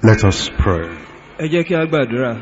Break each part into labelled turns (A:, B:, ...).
A: Let us pray.
B: ẹ jẹ́ kí a gbàdúrà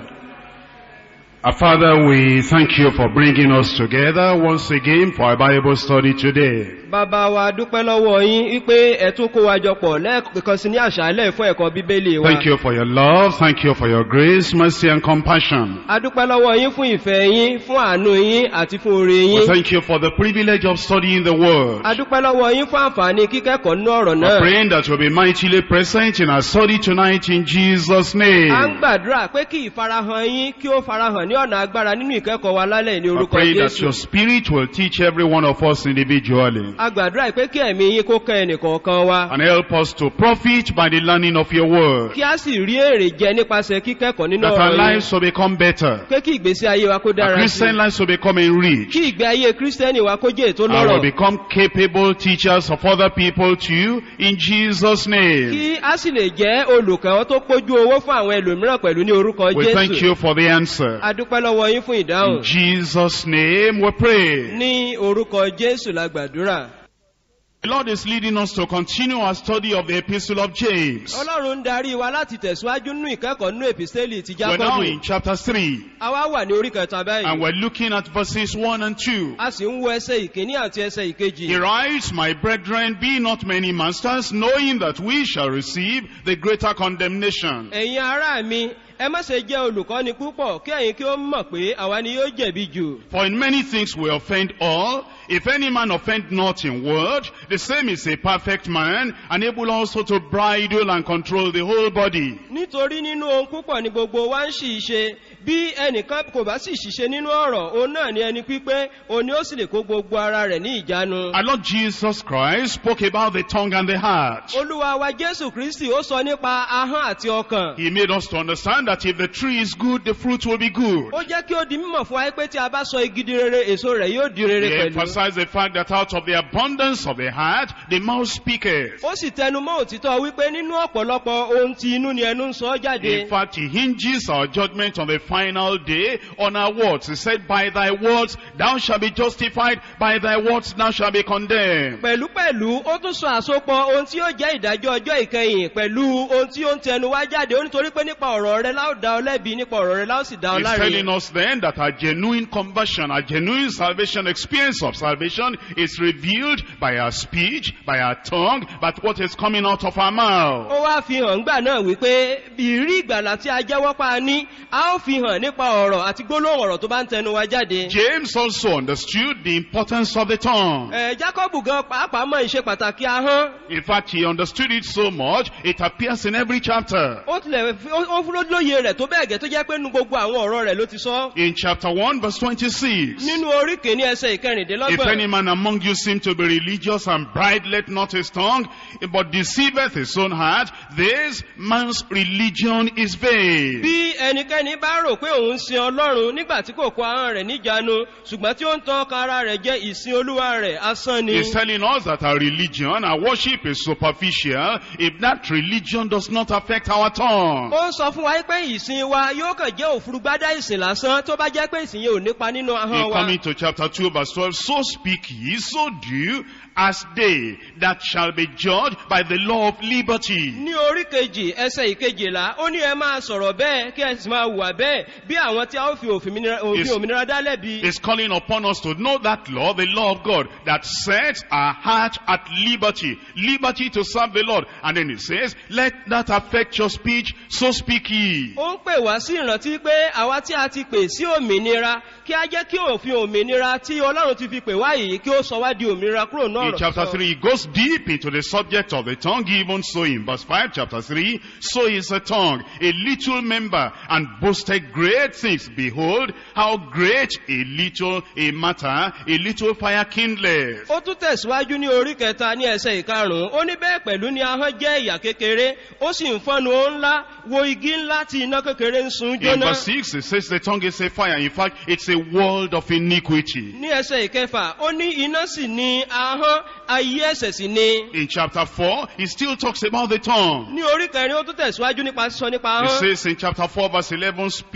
A: Our Father, we thank you for bringing us together once again for our Bible study today.
B: bàbá wa dúpẹ́ lọ́wọ́ yín wípé ẹ tún kó wa jọ pọ̀ lẹ́ẹ̀kan sí ní àṣálẹ̀ fún ẹ̀kọ́ bíbélì wa
A: Thank you for your love, thank you for your grace, mercy and compassion.
B: a dúpẹ́ lọ́wọ́ yín fún ìfẹ́ yín fún àánú yín àti fún oore
A: We
B: yín
A: thank you for the privilege of studying the Word.
B: a dúpẹ́ lọ́wọ́ yín fún àǹfààní kíkẹ́kọ̀ọ́ nínú ọ̀rọ̀
A: We're
B: náà
A: praying that you'll be mightily present in our study tonight in Jesus'
B: a ń
A: name.
B: gbàdúrà pé kí ìfarahàn yín kí ó farahàn ní ọ̀nà agbára nínú ìkẹ́kọ̀ọ́ wa lálẹ́ ní
A: We're
B: orúkọ
A: praying that
B: jésù
A: your Spirit will teach every one of us individually.
B: a gbàdúrà pé kí ẹ̀mí yín kó kẹ́ ẹnìkọ̀ọ̀kan wa
A: And help us to profit by the learning of your Word.
B: kí a sì rí èrè jẹ nípasẹ̀ kíkẹ́kọ̀ọ́ nínú
A: That our
B: ọ̀rọ̀ yín
A: lives will become better.
B: pé kí ìgbésí ayé wa kó
A: Our
B: dára sí
A: Christian lives will become enriched.
B: kí ìgbé ayé kírísítẹ́nì wa kó jẹ́ ètò
A: And will
B: lọ́rọ̀
A: become capable teachers of other people too in Jesus' name.
B: kí a sì lè jẹ́ olùkọ́ tó pójú owó fún àwọn ẹlòmíràn pẹ̀lú ní orúkọ
A: We thank
B: jésù
A: you for the answer.
B: a dúpẹ́ lọ́wọ́ yín fún
A: In
B: ìdáhùn
A: Jesus' name we pray.
B: ní orúkọ jésù la gbàdúrà
A: The Lord is leading us to continue our study of the Epistle of James.
B: ọlọ́run ń darí wa láti tẹ̀síwájú nínú ìkẹ́kọ̀ọ́ nínú èpìsẹ́lì ti
A: We're now
B: jákọ́bù
A: in chapter 3
B: a wá wà ní orí kẹta
A: and
B: báyìí
A: we're looking at verses 1 and 2.
B: a sì ń wo ẹsẹ̀ ìkíní àti ẹsẹ̀ ìkejì
A: He writes, My brethren, be not many masters, knowing that we shall receive the greater condemnation.
B: ẹ̀yin ará mi ẹ má ṣe jẹ́ olùkọ́ni púpọ̀ kí ẹ̀yin kí ó mọ̀ pé àwa ni yóò jẹ̀bi jù
A: For in many things we offend all. If any man offend not in word, the same is a perfect man, and able also to bridle and control the whole body.
B: nítorí nínú ohun púpọ̀ ni gbogbo wa ń ṣì ṣe bí ẹnìkan kò bá sì ṣiṣẹ́ nínú ọ̀rọ̀ òun náà ni ẹni pípé òun ni ó sì lè kó gbogbo ara rẹ̀ ní ìjánu.
A: Our Lord Jesus Christ spoke about the tongue and the heart.
B: olúwa wa jésù kristi ó sọ nípa ahọ́n àti ọkàn.
A: He made us to understand that if the tree is good, the fruit will be good.
B: ó jẹ́ kí ó di mímọ̀ fún wa pé tí a bá sọ igi di rere èso rẹ̀ yóò di rere
A: He
B: pẹ̀lú.
A: emphasized the fact that out of the abundance of the heart, the mouth speaketh.
B: ó sì tẹnu mọ́ òtítọ́ wípé nínú ọ̀pọ̀lọpọ̀ ohun tí inú ni ẹnu ń sọ jáde.
A: In fact, he hinges our judgment on the final day on our words. He said, by thy words thou shalt be justified, by thy words thou shalt be condemned.
B: pẹ̀lúpẹ̀lú ó tún sọ àsopọ̀ ohun tí ó jẹ́ ìdájọ́ ọjọ́ ìkẹyìn pẹ̀lú ohun tí ó ń tẹnu wá jáde ó nítorí pé nípa ọ̀rọ̀ rẹ láò dá ọ lẹ́bi nípa ọ̀rọ̀ rẹ láò sì dá ọ
A: He's
B: láre.
A: telling us then that our genuine conversion, our genuine salvation, experience of salvation is revealed by our speech, by our tongue, but what is coming out of our mouth.
B: ó wá fi hàn ńgbà náà wípé ìrí ìgbàlà tí a jẹ́wọ́ pa ní a ó fi hàn nípa ọ̀rọ̀ àti gbólóhùn ọ̀rọ̀ tó bá ń tẹnu wa jáde.
A: James also understood the importance of the tongue.
B: ẹ̀ jákọ́bù gan pàápàá mọ̀ ìṣe pàtàkì ahọ́n
A: In fact, he understood it so much, it appears in every chapter.
B: ó tilẹ̀ fi- ó ó fún lóye rẹ̀ tó bẹ́ẹ̀ gẹ́ tó jẹ́ pé nu gbogbo àwọn ọ̀rọ̀ rẹ̀ ló ti sọ.
A: In chapter 1 verse 26.
B: nínú orí kìíní ẹsẹ̀
A: If
B: ìkẹrìndínlọ́gbọ̀n.
A: any man among you seem to be religious and bridleth not his tongue, but deceiveth his own heart, this man's religion is vain.
B: bí ẹnikẹ́ni bá rò pé òun sin ọlọ́run nígbà tí kò kó ahọ́n rẹ̀ níjàánu ṣùgbọ́n tí ó ń tan ọkàn ara rẹ̀ jẹ́ ìsin olúwa rẹ̀ asán ni.
A: He's telling us that our religion, our worship is superficial if that religion does not affect our tongue.
B: ó ń sọ fún wa pé ìsìn wa yóò kàn jẹ́ òfurugbádá ìsìn lásán tó bá jẹ́ pé ìsìn yẹn ò nípa nínú ahọ́n
A: In
B: wa.
A: coming to chapter 2 verse 12, so speak ye, so do, as they that shall be judged by the law of liberty.
B: ní orí kejì ẹsẹ̀ ìkejìlá ó ní ẹ máa sọ̀rọ̀ bẹ́ẹ̀ kí ẹ sì máa hùwà bẹ́ẹ̀ bí àwọn tí a ó fi òfin òmìnira- òfin
A: Is-
B: òmìnira dá lẹ́bi.
A: is calling upon us to know that law, the law of God, that sets our heart at liberty. Liberty to serve the Lord. And then it says, let that affect your speech, so speak ye.
B: ó ń pè wá sí ìrántí pé àwa tí a ti pè sí òmìnira kí a jẹ́ kí òfin òmìnira tí ọlọ́run ti fi pè wá yìí kí ó sọ wá di òmìnira kúrò náà
A: In chapter 3, it goes deep into the subject of the tongue, even so in verse 5, chapter 3, so is the tongue, a little member, and boasted great things. Behold, how great a little a matter, a little fire kindleth.
B: ó tún tẹ̀síwájú ní orí kẹta ní ẹsẹ̀ ìkarùn-ún ó ní bẹ́ẹ̀ pẹ̀lú ni ahọ́n jẹ́ ìyà kékeré ó sì ń fọ́nu ó ńlá wo igi ńlá tí iná kékeré ń sun
A: In
B: jóná
A: verse 6, it says the tongue is a fire. In fact, it's a world of iniquity.
B: ní ẹsẹ̀ ìkẹfà ó ní iná sì ni ahọ́n ayé ẹ̀sẹ̀ sì ni
A: In chapter 4, he still talks about the tongue.
B: ní orí kẹrin ó tún tẹ̀síwájú nípa sísọ nípa
A: It
B: ahọ́n
A: says in chapter 4 verse 11, speak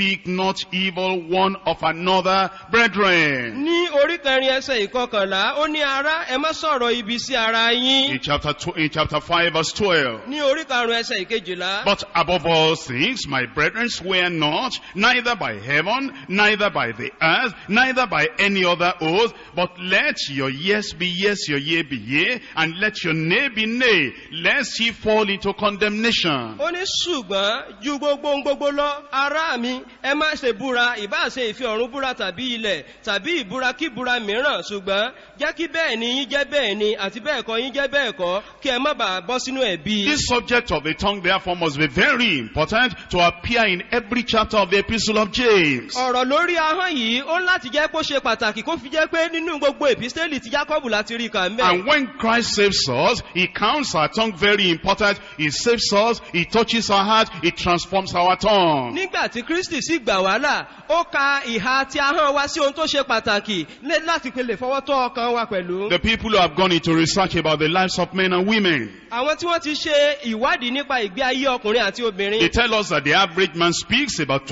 A: speak not evil one of another, brethren.
B: ní orí kẹrin ẹsẹ̀ ìkọkànlá ó ní ara ẹ má sọ̀rọ̀ ibi sí ara yín
A: In chapter, tw- in chapter 5 verse 12.
B: ní orí karùn-ún ẹsẹ̀ ìkejìlá
A: But above all things, my brethren, swear not, neither by heaven, neither by the earth, neither by any other oath, but let your yes be yes, your yea be yea, and let your nay be nay, lest ye fall into condemnation.
B: ó ní ṣùgbọ́n ju gbogbo ohun gbogbo lọ ará mi ẹ má ṣe búra ìbá ṣe ìfi ọ̀run búra tàbí ilẹ̀ tàbí ìbúra kí búra mìíràn ṣùgbọ́n jẹ́ kí bẹ́ẹ̀ ni yín jẹ́ bẹ́ẹ̀ ni àti bẹ́ẹ̀ kọ́ yín jẹ́ bẹ́ẹ̀ kọ́ kí ẹ má bàa bọ́ sínú ẹ̀bi.
A: This subject of the tongue therefore must be very important to appear in every chapter of the epistle of James.
B: ọ̀rọ̀ lórí ahọ́n yìí ó ń láti jẹ́ kó ṣe pàtàkì kó fi jẹ́ pé nínú gbogbo èpísítélì ti jákọ́bù láti rí kà ń bẹ̀.
A: And when Christ saves us, He counts our tongue very important. He saves us, He touches our heart, He transforms our tongue.
B: nígbà tí kristi sì gbà wá là ó ka ìhà tí ahọ́n wa sí ohun tó ṣe pàtàkì lé- láti pe lè fọwọ́ tọ́ ọkàn wa pẹ̀lú.
A: The people who have gone into research about the lives of men and women,
B: àwọn tí wọ́n ti ṣe ìwádìí nípa ìgbé ayé ọkùnrin àti
A: they
B: obìnrin.
A: tell us that the average man speaks about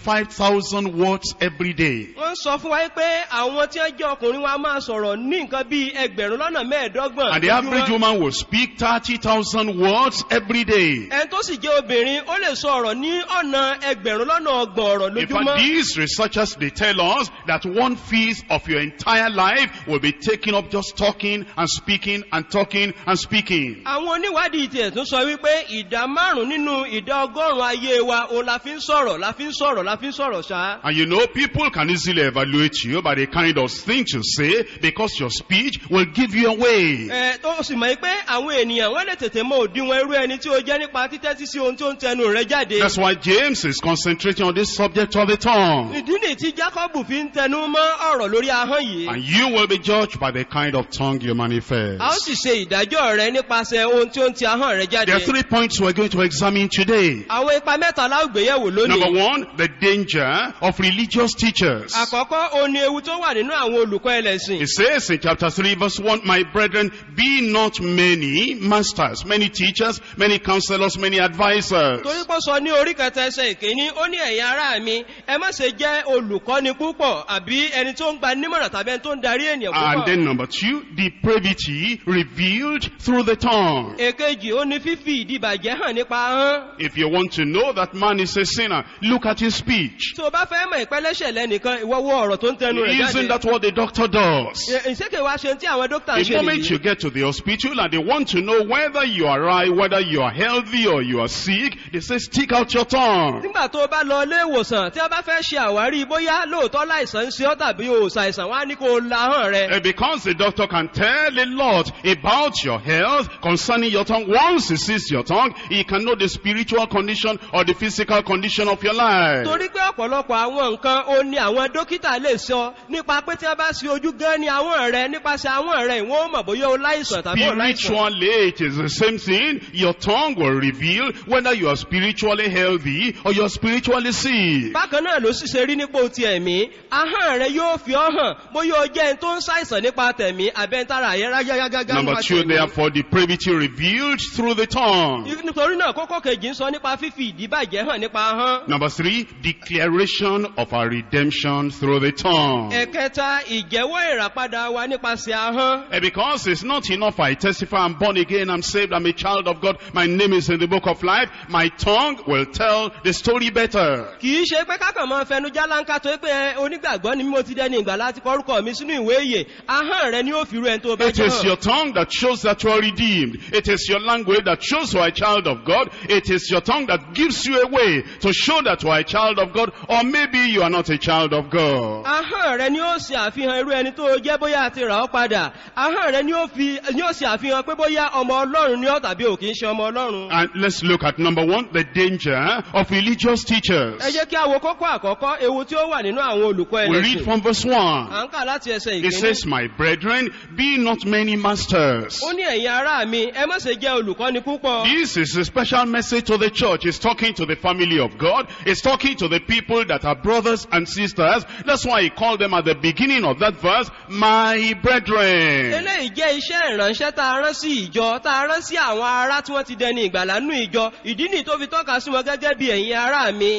A: 25,000 words every day.
B: wọ́n sọ fún wa pé àwọn tí wọ́n jẹ́ ọkùnrin wa máa sọ̀rọ̀ ní nǹkan bí ẹgbẹ̀rún lọ́nà mẹ́ẹ̀ẹ́dọ́gbọ̀n.
A: And the average
B: lójúmọ́.
A: woman will speak 30,000 words every day.
B: ẹni tó sì jẹ́ obìnrin ó lè sọ ọ̀rọ̀ ní ọ̀nà ẹgbẹ̀rún lọ́nà ọgbọ̀n ọ̀rọ̀
A: In fact,
B: lójúmọ́.
A: these researchers, they tell us that one fifth of your entire life will be taken up just talking and speaking and talking and speaking.
B: àwọn oníwádìí tiẹ̀ tún sọ wípé ìdá márùn-ún nínú ìdá ọgọ́rùn-ún ayé wa òun la fi ń sọ̀rọ̀ la fi ń sọ̀rọ̀ la fi ń sọ̀rọ̀ ṣá.
A: And you know, people can easily evaluate you by the kind of things you say because your speech will give you away.
B: ẹ tó sì mọ̀ pé àwọn ènìyàn wọ́n lè tètè mọ òdiwọ̀n irú ẹni tí ó jẹ́ nípa títẹ́tí sí ohun tí ó ń tẹnu rẹ̀ jáde.
A: That's why James is concentrating on this subject of the tongue.
B: ìdí nìyí tí jacob fi ń tẹnu mọ́ ọ̀rọ̀ lórí ahọ́n yìí.
A: And you will be judged by the kind of tongue you manifest.
B: a ó sì ṣe ìdájọ́ rẹ nípasẹ̀ ohun tí ó ń ti ahọ́n rẹ jáde.
A: There are three points we're going to examine today.
B: àwọn ipa mẹ́ta láwùgbéyẹ̀wò
A: Number
B: lónìí.
A: one, the danger of religious teachers.
B: àkọ́kọ́ òun ni ewu tó wà nínú àwọn olùkọ́ ẹlẹ́sìn.
A: It says in chapter 3 verse 1, My brethren, be not many masters, many teachers, many counselors, many advisors.
B: torí pọ́ sọ ní orí kẹta ẹsẹ̀ ìkíní ó ní ẹ̀yin ará mi ẹ má ṣe jẹ́ olùkọ́ni púpọ̀ àbí ẹni tó ń gba nímọ̀ràn tàbí ẹni tó ń darí ènìyàn
A: And
B: púpọ̀.
A: then number two, depravity revealed through the tongue.
B: èkejì ó ní fífi ìdìbàjẹ́ hàn nípa ahọ́n.
A: If you want to know that man is a sinner, look at his speech.
B: tó o bá fẹ́ mọ̀ ìpẹ́lẹ́ṣẹ̀ lẹ́nìkan ìwọ wo ọ̀rọ̀ tó ń tẹnu rẹ̀
A: Isn't
B: jáde.
A: that what the doctor does?
B: Ẹ- ìṣèké wa ṣe tí àwọn dókítà ń
A: The
B: ṣe
A: moment you
B: nìyí.
A: get to the hospital and they want to know whether you are right, whether you are healthy or you are sick, they say stick out your tongue.
B: nígbà tó o bá lọ ilé ìwòsàn tí a bá fẹ́ ṣe àwárí bóyá lóòótọ́ láìsàn ń ṣe ọ́ tàbí o ò ṣàìsàn wá ní kó o la ahọ́n rẹ.
A: Uh, Because the doctor can tell a lot about your health concerning your tongue. Once he sees your tongue, he can know the spiritual condition or the physical condition of your life.
B: torí pé ọ̀pọ̀lọpọ̀ àwọn nǹkan ó ní àwọn dókítà lè sọ nípa pé tí wọ́n bá ṣe ojú gan ni àwọn rẹ nípasẹ̀ àwọn rẹ ìwọ́n ó mọ̀ bóyá o láìsàn tàbí o láìsàn.
A: Spiritually, it is the same thing. Your tongue will reveal whether you are spiritually healthy or you are spiritually sick.
B: bákan náà ló sì ṣe rí nípò ti ẹ̀mí ahọ́n rẹ yóò fi ọ́ hàn bóyá o jẹ́ ẹni tó ń ṣàìsàn nípa tẹ̀mí àbẹ́ntara àyẹ́rá gágágá
A: Number two, therefore, depravity revealed through the tongue.
B: nítorí náà kókó kejì ń sọ nípa fífi ìdíbàjẹ́ hàn nípa ahọ́n.
A: Number three, declaration of our redemption through the tongue.
B: ẹ̀kẹta ìjẹ́wọ́ ìràpadà wa nípasẹ̀ ahọ́n.
A: Eh, Because it's not enough I testify I'm born again, I'm saved, I'm a child of God, my name is in the book of life, my tongue will tell the story better.
B: kì í ṣe pé kákan máa fẹnu jálánkà tó pé ẹ, onígbàgbọ́ ni mímọ́ ti dẹni ìgbà láti kọrúkọ mi sínú ìwé ìyè ahọ́n rẹ ni ó fi rú ẹni tó bá
A: It
B: jẹ́
A: is
B: hàn.
A: your tongue that shows that you are redeemed. It is your language that shows you are a child of God. It is your tongue that gives you a way to show that you are a child of God, or maybe you are not a child of God.
B: ahọ́n rẹ ni ó ṣe àfihàn irú ẹni tó jẹ́ bóyá àti rà ọ́ padà ahọ́n rẹ ni ó fi ni ó ṣe àfihàn pé bóyá ọmọ ọlọ́run ni ọ́ tàbí ò kì í ṣe ọmọ ọlọ́run.
A: And let's look at number one, the danger of religious teachers.
B: ẹ jẹ́ kí a wo kókó àkọ́kọ́ ewu tí ó wà nínú àwọn olùkọ́
A: We read
B: ẹlẹ́sìn.
A: from verse 1.
B: à ń kà láti ẹsẹ̀
A: It
B: ìkíní.
A: says, My brethren, be not many masters.
B: ó ní ẹ̀yin ará mi ẹ má ṣe jẹ́ olùkọ́ni púpọ̀.
A: This is a special message to the church. It's talking to the family of God. It's talking to the people that are brothers and sisters. That's why he called them at the beginning of that verse, my brethren.
B: eléyìí jẹ́ iṣẹ́ ìránṣẹ́ tá a rán sí ìjọ tá a rán sí àwọn ará tí wọ́n ti dẹni ìgbàlá nú ìjọ ìdí nìyí tó fi tọ́ka sí wọn gẹ́gẹ́ bí ẹ̀yin ará mi.
A: This is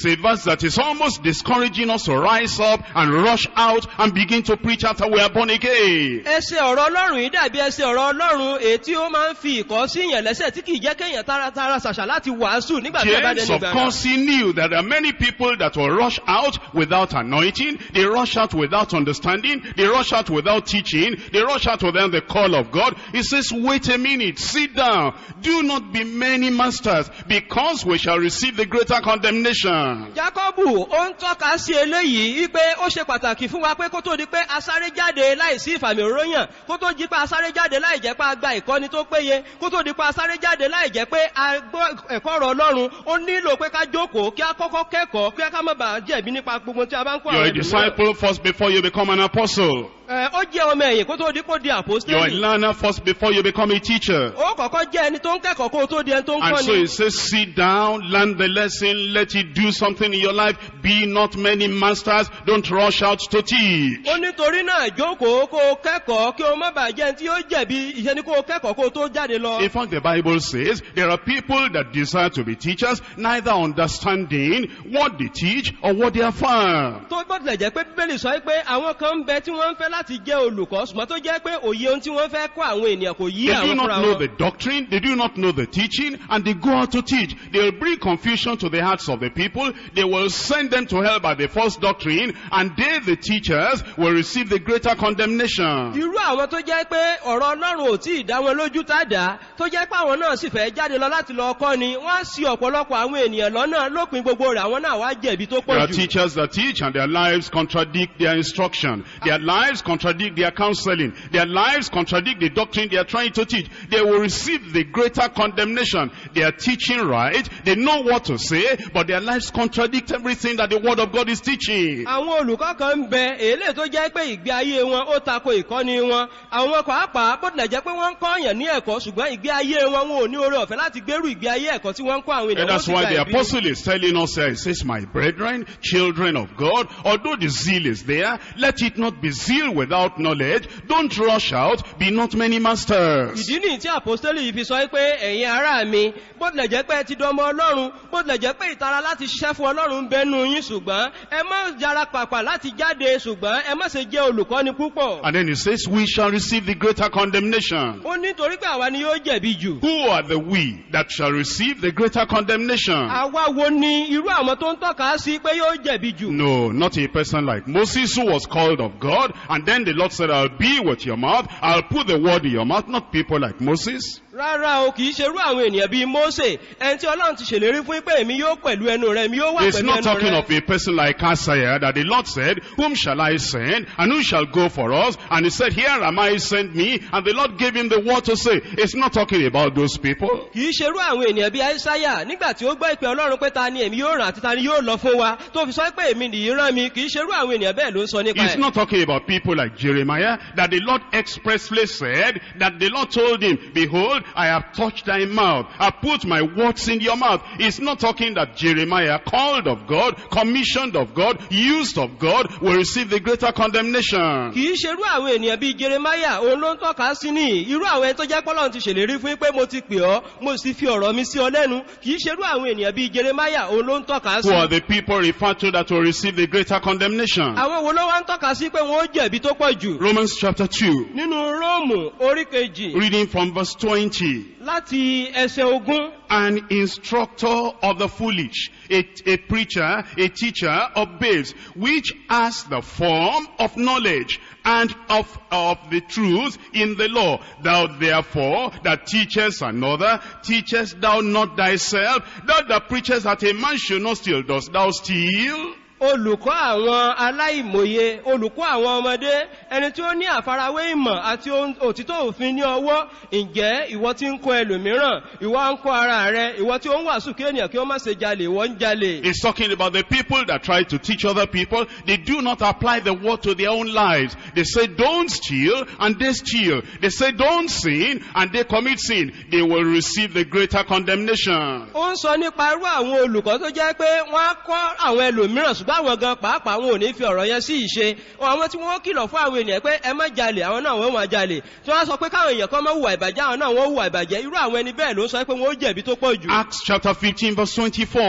A: It's a verse that is almost discouraging us to rise up and rush out and begin to preach after we are born again.
B: ẹsẹ̀ ọ̀rọ̀ ọlọ́run yìí dàbí ẹsẹ̀ ọ̀rọ̀ ọlọ́run èyí tí ó máa ń fi ìkọ́ sí ìyàn lẹ́sẹ̀ tí kìí jẹ́ kéèyàn taratara ṣàṣà láti wàásù nígbà tí ó bá
A: James,
B: dẹni
A: of
B: gbàgbà.
A: course, he knew that there are many people that will rush out without anointing, they rush out without understanding, they rush out without teaching, they rush out without the call of God. He says, wait a minute, sit down, do not be many masters, because we shall receive the greater condemnation.
B: Jákọ́bù ó ń tọ́ka sí eléyìí wípé ó ṣe pàtàkì fún wa pé kó tó di pé asáré jáde láìsí ìfàmì òróyàn kó tó di pé asáré jáde láì jẹ́ pé a gba ìkọ́ni tó péye kó tó di pé asáré jáde láì jẹ́ pé a gbọ́ ẹ̀kọ́ ọ̀rọ̀ ọlọ́run ó nílò pé ká jókòó kí a kọ́kọ́ kẹ́kọ̀ọ́ kí a ká má bàa jẹ̀bi nípa gbogbo tí a bá ń kó
A: You're
B: àwọn
A: a
B: ẹlòmíràn.
A: disciple first before you become an apostle.
B: Ẹ, ó jẹ́ ọmọ ẹ̀yìn kó tó di kó di
A: You're a
B: àpòstélì
A: learner first before you become a teacher.
B: ó kọ́kọ́ jẹ́ ẹni tó ń kẹ́kọ̀ọ́ kó tó di ẹni tó ń
A: And so
B: kọ́ni
A: it says, sit down, learn the lesson, let it do something in your life. Be not many masters. Don't rush out to teach.
B: ó nítorí náà jókòó kó o kẹ́kọ̀ọ́ kí o má bàa jẹ́ ẹni tí ó jẹ̀bi ìṣe ni kó o kẹ́kọ̀ọ́ kó o tó jáde lọ.
A: In fact, the Bible says there are people that desire to be teachers, neither understanding what they teach or what they affirm.
B: tó gbọ́dọ̀ jẹ́ pé bíbélì sọ pé àwọn kan ń bẹ tí wọ́n ń fẹ́ láti jẹ́ olùkọ́ ṣùgbọ́n tó jẹ́ pé òye ohun tí wọ́n fẹ́ kọ́ àwọn ènìyàn kò yí
A: They do
B: àwọn
A: not
B: fúnra
A: know
B: wọn.
A: the doctrine, they do not know the teaching, and they go out to teach. They will bring confusion to the hearts of the people. They will send them to hell by the false doctrine, and they, the teachers, will receive the greater condemnation.
B: irú àwọn tó jẹ́ pé ọ̀rọ̀ ọlọ́run ò tí ì dá wọn lójú tàdá tó jẹ́ pé àwọn náà sì fẹ́ jáde lọ láti lọ kọ́ ni wọ́n á sí ọ̀pọ̀lọpọ̀ àwọn ènìyàn lọ́nà lópin gbogbo rẹ̀ àwọn náà wá jẹ̀bi tó
A: There
B: pọ̀
A: are
B: jù.
A: teachers that teach and their lives contradict their instruction. Their lives contradict their counseling. Their lives contradict the doctrine they are trying to teach. They will receive the greater condemnation. They are teaching right. They know what to say, but their lives contradict everything that the word of God is teaching.
B: àwọn olùkọ́ kan ń bẹ èlé tó jẹ́ pé ìgbé ayé wọn ó tako ìkọ́ni wọn àwọn pàápàá bó tilẹ̀ jẹ́ pé wọ́n ń kọ́ ọ̀yàn ní ẹ̀kọ́ ṣùgbọ́n ìgbé ayé wọn wọn ò ní oore ọ̀fẹ́ láti gbérù ìgbé ayé ẹ̀kọ́ tí wọ́n ń kọ́ àwọn
A: And
B: ènìyàn wọ́n
A: that's
B: sì
A: why
B: gba
A: the
B: ìbínú.
A: apostle is telling us here, he says, my brethren, children of God, although the zeal is there, let it not be zeal without knowledge. Don't rush out, be not many masters.
B: ìdí nìyí tí àpòstélì yìí fi sọ pé ẹ̀yin ará mi bó tilẹ̀ jẹ́ pé ẹ ti dọmọ ọlọ́run bó tilẹ̀ jẹ́ pé ìtara láti ṣiṣẹ́ fún ọlọ́run ń bẹnu yín ṣùgbọ́n ẹ má yára pàpà láti jáde ṣùgbọ́n ẹ má ṣe jẹ́ olùkọ́ni púpọ̀.
A: And then he says, we shall receive the greater condemnation.
B: ó nítorí pé àwa ni yóò jẹ̀bi jù.
A: Who are the we that shall receive the greater condemnation?
B: àwa wo ni irú àwọn tó ń tọ́ka sí pé yóò jẹ̀bi jù.
A: No, not a person like Moses who was called of God and then the Lord said, I'll be with your mouth, I'll put the word in your mouth, not people like Moses.
B: rárá o kì í ṣerú àwọn ènìyàn bíi mose ẹni tí ọlọ́run ti ṣèlérí fún pé èmi yóò pẹ̀lú ẹnu rẹ mi yóò wà
A: He's
B: pẹ̀lú
A: not
B: ẹnu
A: talking
B: rẹ.
A: of a person like Isaiah that the Lord said, whom shall I send and who shall go for us? And he said, here am I, send me. And the Lord gave him the word to say. It's not talking about those people.
B: kì í ṣerú àwọn ènìyàn bíi aísáyà nígbà tí ó gbọ́ ìpè ọlọ́run pé ta ni èmi yóò ràn àti ta ni yóò lọ fún wa tó fi sọ pé èmi nìyí rán mi kì í ṣerú àwọn ènìyàn bẹ́ẹ̀ ló ń sọ nípa
A: He's
B: ẹ̀.
A: not talking about people like Jeremiah that the Lord expressly said that the Lord told him, behold, I have touched thy mouth. I put my words in your mouth. He's not talking that Jeremiah called of God, commissioned of God, used of God will receive the greater condemnation.
B: kì í ṣerú àwọn ènìyàn bíi jeremaya òun ló ń tọ́ka sí ní irú àwọn ẹni tó jẹ́ pọ́lọ́run ti ṣèlérí fún pé mo ti pè ọ́ mo sì fi ọ̀rọ̀ mi sí ọ lẹ́nu kì í ṣerú àwọn ènìyàn bíi jeremaya òun ló ń tọ́ka sí.
A: Who are the people referred to that will receive the greater condemnation?
B: àwọn wo ló wá ń tọ́ka sí pé wọ́n ó jẹ̀bi tó pọ̀ jù.
A: Romans chapter 2,
B: nínú róòmù orí kejì
A: reading from verse 20.
B: láti ẹsẹ̀ ogún
A: an instructor of the foolish, a, a preacher, a teacher of babes, which has the form of knowledge and of, of the truth in the law. Thou therefore that teachest another, teachest thou not thyself, thou that preachest that a man should not steal, dost thou steal?
B: olùkọ́ àwọn aláìmòye olùkọ́ àwọn ọmọdé ẹni tí ó ní àfarawé ìmọ̀ àti ohun- òtítọ́ òfin ní ọwọ́ ǹjẹ́ ìwọ tí ń kọ́ ẹlòmíràn ìwọ ń kọ́ ara rẹ ìwọ tí ó ń wàásù kí ènìyàn kí ó má ṣe jalè ìwọ ń jalè.
A: He's talking about the people that try to teach other people. They do not apply the word to their own lives. They say don't steal and they steal. They say don't sin and they commit sin. They will receive the greater condemnation.
B: ó ń sọ nípa irú àwọn olùkọ́ tó jẹ́ pé wọ́n á kọ́ àwọn ẹlòmíràn ṣùgbọ́n àwọn gan pàápàá wọn ò ní fi ọ̀rọ̀ yẹn sí ìṣe àwọn tí wọ́n kìlọ̀ fún àwọn ènìyàn pé ẹ má jalè àwọn náà wọ́n máa jalè tí wọ́n á sọ pé káwọn èèyàn kan má hùwà ìbàjẹ́ àwọn náà wọ́n hùwà ìbàjẹ́ irú àwọn ẹni bẹ́ẹ̀ ló ń sọ pé wọ́n ó jẹ̀bi tó pọ̀ jù.
A: Acts chapter 15 verse 24.
B: nínú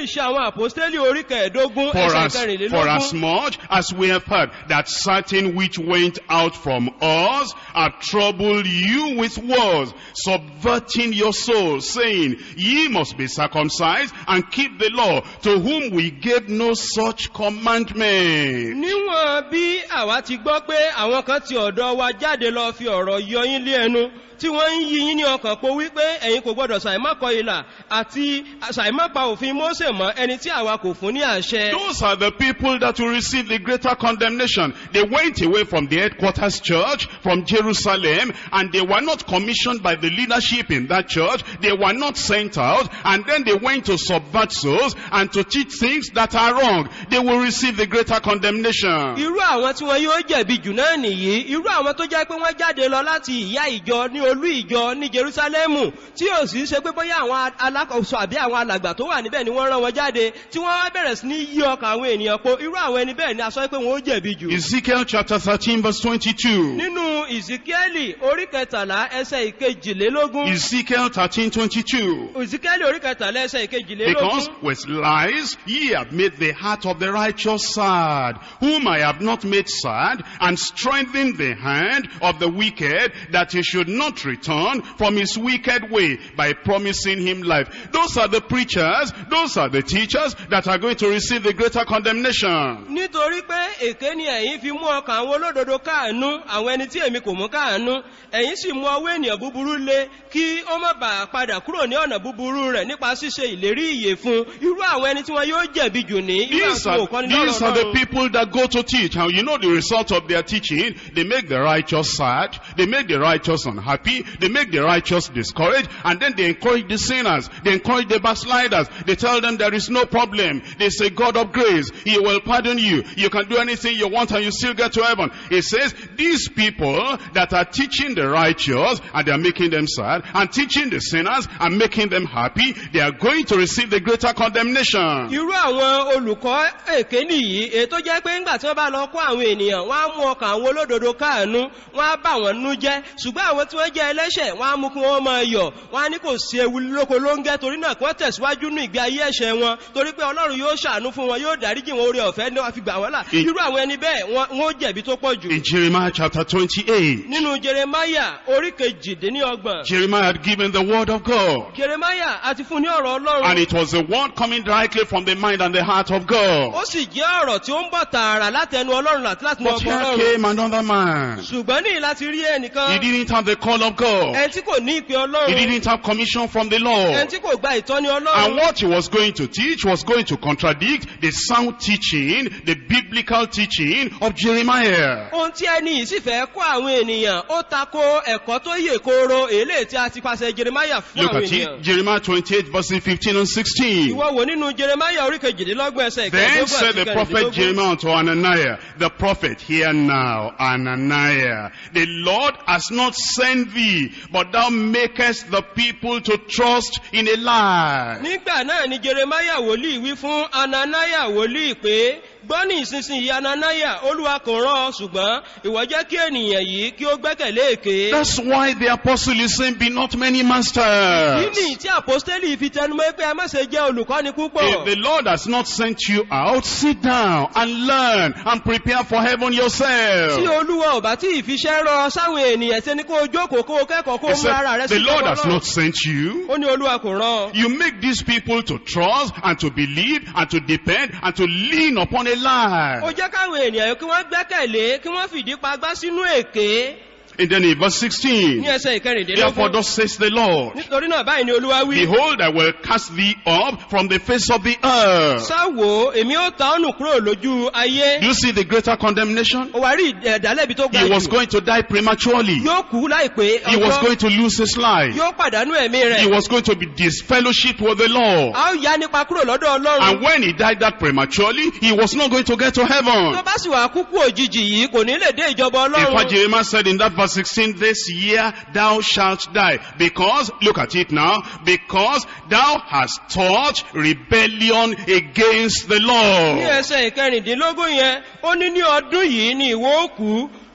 B: ìṣe àwọn àpòstélì orí kẹẹ̀ẹ́dógún
A: For
B: ẹsẹ̀
A: as, for
B: kẹrìnlélógún
A: as much as we have heard that certain which went out from us have troubled you with words, subverting your soul, saying, Ye must be circumcised and keep the law, to whom we gave no such commandment.
B: níwọ̀n bí àwa ti gbọ́ pé àwọn kan ti ọ̀dọ̀ wa jáde lọ fi ọ̀rọ̀ yọ yín lé ẹnu tí wọ́n ń yí yín ní ọkàn po wípé ẹ̀yin kò gbọ́dọ̀ ṣàìmọ́kọ ìlà àti ṣàìmọ́pa òfin mósè mọ́ ẹni tí àwa kò fún ní àṣẹ.
A: Those are the people that will receive the greater condemnation. They went away from the headquarters church, from Jerusalem, and they were not commissioned by the leadership in that church. They were not sent out, and then they went to subvert souls and to teach things that are wrong. They will receive the greater condemnation.
B: irú àwọn tí wọn yóò jẹ̀bi jù náà nìyí irú àwọn tó jẹ́ pé wọ́n jáde lọ láti ìyá ìjọ ní olú ìjọ ní jerusalemu tí ò sì ṣe pé bóyá àwọn alákòóso àbí àwọn alàgbà tó wà níbẹ̀ ni wọ́n rán wọn jáde tí wọ́n wá bẹ̀rẹ̀ sí ní yí ọkàn àwọn ènìyàn po irú àwọn ẹni bẹ́ẹ̀ ni a sọ pé wọn ó jẹ̀bi jù.
A: Ezekiel chapter 13 verse 22.
B: nínú ìsìkẹ́lì orí kẹtàlá ẹsẹ̀ ìkejìlélógún
A: Ezekiel 13 22.
B: ìsìkẹ́lì orí kẹtàlá ẹsẹ̀
A: Because
B: ìkejìlélógún
A: with lies ye have made the heart of the righteous sad, whom I have not made sad, and strengthened the hand of the wicked, that he should not return from his wicked way by promising him life. Those are the preachers, those are the teachers that are going to receive the greater condemnation.
B: nítorí pé èké ni ẹ̀yin fi mú ọkàn àwọn olódodo káànú àwọn ẹni tí èmi kò mú káànú ẹ̀yin sì mú ọwọ́ ènìyàn búburú lé kí ó má bàa padà kúrò ní ọ̀nà búburú rẹ̀ nípa ṣíṣe ìlérí ìyè fún irú àwọn ẹni tí wọn yóò jẹ̀bi jù ní irú
A: These
B: àwọn
A: are,
B: tí wọn ò kọ́ nínú
A: these
B: ọ̀rọ̀
A: are the
B: Ọlọ́run.
A: people that go to teach. And you know the result of their teaching? They make the righteous sad. They make the righteous unhappy. They make the righteous discouraged. And then they encourage the sinners. They encourage the backsliders. They tell them there is no problem. They say God of grace. He will pardon you. You can do anything you want and you still get to heaven. It says these people that are teaching the righteous and they are making them sad and teaching the sinners and making them happy, they are going to receive the greater condemnation.
B: irú àwọn olùkọ́ èké nìyí èyí tó jẹ́ pé ńgbà tí wọ́n bá lọ kó àwọn ènìyàn wọ́n á mú ọkàn àwọn olódodo káànú wọ́n á bà wọ́n nú jẹ́ ṣùgbọ́n àwọn tí wọ́n jẹ́ ẹlẹ́ṣẹ̀ wọ́n á mú kí wọ́n máa yọ̀ wọ́n á ní kò sí ewu lóko ló ń gẹ́ torí náà kí wọ́n tẹ̀síwájú ní ìgbé ayé ẹ̀ṣẹ̀ wọn torí pé ọlọ́run yóò ṣàánú fún wọn yóò dáríjì wọn orí ọ̀fẹ́ ní wọ́n fi gbà wọ́n là
A: In-
B: irú àwọn ẹni bẹ́ẹ̀ wọ́n wọ́n ó jẹ̀bi tó pọ̀ jù
A: In Jeremiah chapter 28,
B: nínú jeremaya orí kejìdínlọ́gbọ̀n
A: Jeremiah had given the word of God.
B: jeremaya àti fún ní ọ̀rọ̀
A: And
B: ọlọ́run
A: it was a word coming directly from the mind and the heart of God.
B: ó sì jẹ́ ọ̀rọ̀ tí ó ń bọ̀ tààrà látẹnu ọlọ́run àti láti
A: But
B: ọgbọ́n
A: here
B: ọlọ́run
A: came another man.
B: ṣùgbọ́n ní láti rí
A: He
B: ẹnìkan
A: didn't have the call of God.
B: ẹni tí kò ní ìpè
A: He
B: ọlọ́run
A: didn't have commission from the
B: ẹni
A: Lord.
B: tí kò gba ìtọ́ni
A: And
B: ọlọ́run
A: what he was going to teach was going to contradict the sound teaching, the biblical teaching of Jeremiah.
B: ohun tí ẹni yìí sì fẹ́ kó àwọn ènìyàn ó tako ẹ̀kọ́ tó yè kooro èlé tí a ti pàṣẹ jeremaya fún
A: Look
B: àwọn
A: at it,
B: ènìyàn
A: Jeremiah 28 verses 15 and 16.
B: ìwọ wò nínú jeremaya orí kejìdínlọ́gbọ̀n ẹsẹ̀
A: Then
B: ìkẹẹ̀dógún
A: said
B: àti
A: the prophet
B: kẹrìndínlógún
A: Jeremiah unto Ananiah, the prophet, hear now, Ananiah, the Lord has not sent thee, but thou makest the people to trust in a lie.
B: nígbà náà ni jeremaya wòlíì wí fún ananaya wòlíì pé gbọ́ ní ìsinsìnyí ananaya olúwa kò rán ọ ṣùgbọ́n ìwọ jẹ́ kí ènìyàn yìí kí ó gbẹ́kẹ̀lé èké
A: That's why the apostle is saying, be not many
B: kí
A: masters.
B: ni tí àpọ́stélì fi tẹnumọ́ pé ẹ má ṣe jẹ́ olùkọ́ni púpọ̀
A: If the Lord has not sent you out, sit down and learn and prepare for heaven
B: tí
A: yourself.
B: olúwa ò bá tí ìfiṣẹ́ rọ sáwọn ènìyàn ṣe ni kó o jókòó kó o kẹ́kọ̀ọ́ kó
A: He
B: o mú ara rẹ
A: said,
B: sí
A: the Lord has
B: ọlọ́run.
A: not sent you.
B: ó ní olúwa kò rán ọ.
A: You make these people to trust and to believe and to depend and to lean upon a
B: ó
A: lie.
B: jẹ́ káwọn ènìyàn kí wọ́n gbẹ́kẹ̀lé kí wọ́n fìdí pagbá sínú èké
A: And then in verse
B: ní
A: 16,
B: ẹsẹ̀
A: therefore
B: ìkẹrìndínlógún
A: thus says the Lord,
B: nítorí náà báyìí ni olúwa wí
A: Behold, I will cast thee up from the face of the earth.
B: sáwo èmi ó ta ọ́nù kúrò lójú ayé
A: Do you see the greater condemnation?
B: ó wá rí ẹ̀dálẹ́bi tó ga
A: He was
B: jù
A: going to die prematurely.
B: yóò kú láìpé
A: He was
B: ọjọ́
A: going to lose his life.
B: yóò pàdánù ẹ̀mí
A: He
B: rẹ̀
A: was going to be disfellowship with the Lord.
B: a ó yá nípa kúrò lọ́dọ̀ ọlọ́run
A: And when he died that prematurely, he was not going to get to
B: tó
A: heaven.
B: bá sì wà kúkú òjijì yìí kò ní lè dé ìjọba
A: In fact,
B: ọlọ́run
A: Jeremiah said in that verse 16, this year thou shalt die. Because, look at it now, because thou hast taught rebellion against the
B: ní
A: law.
B: ẹsẹ̀ ìkẹrìndínlógún yẹn ó ní ní ọdún yìí ni ìwọ ó kú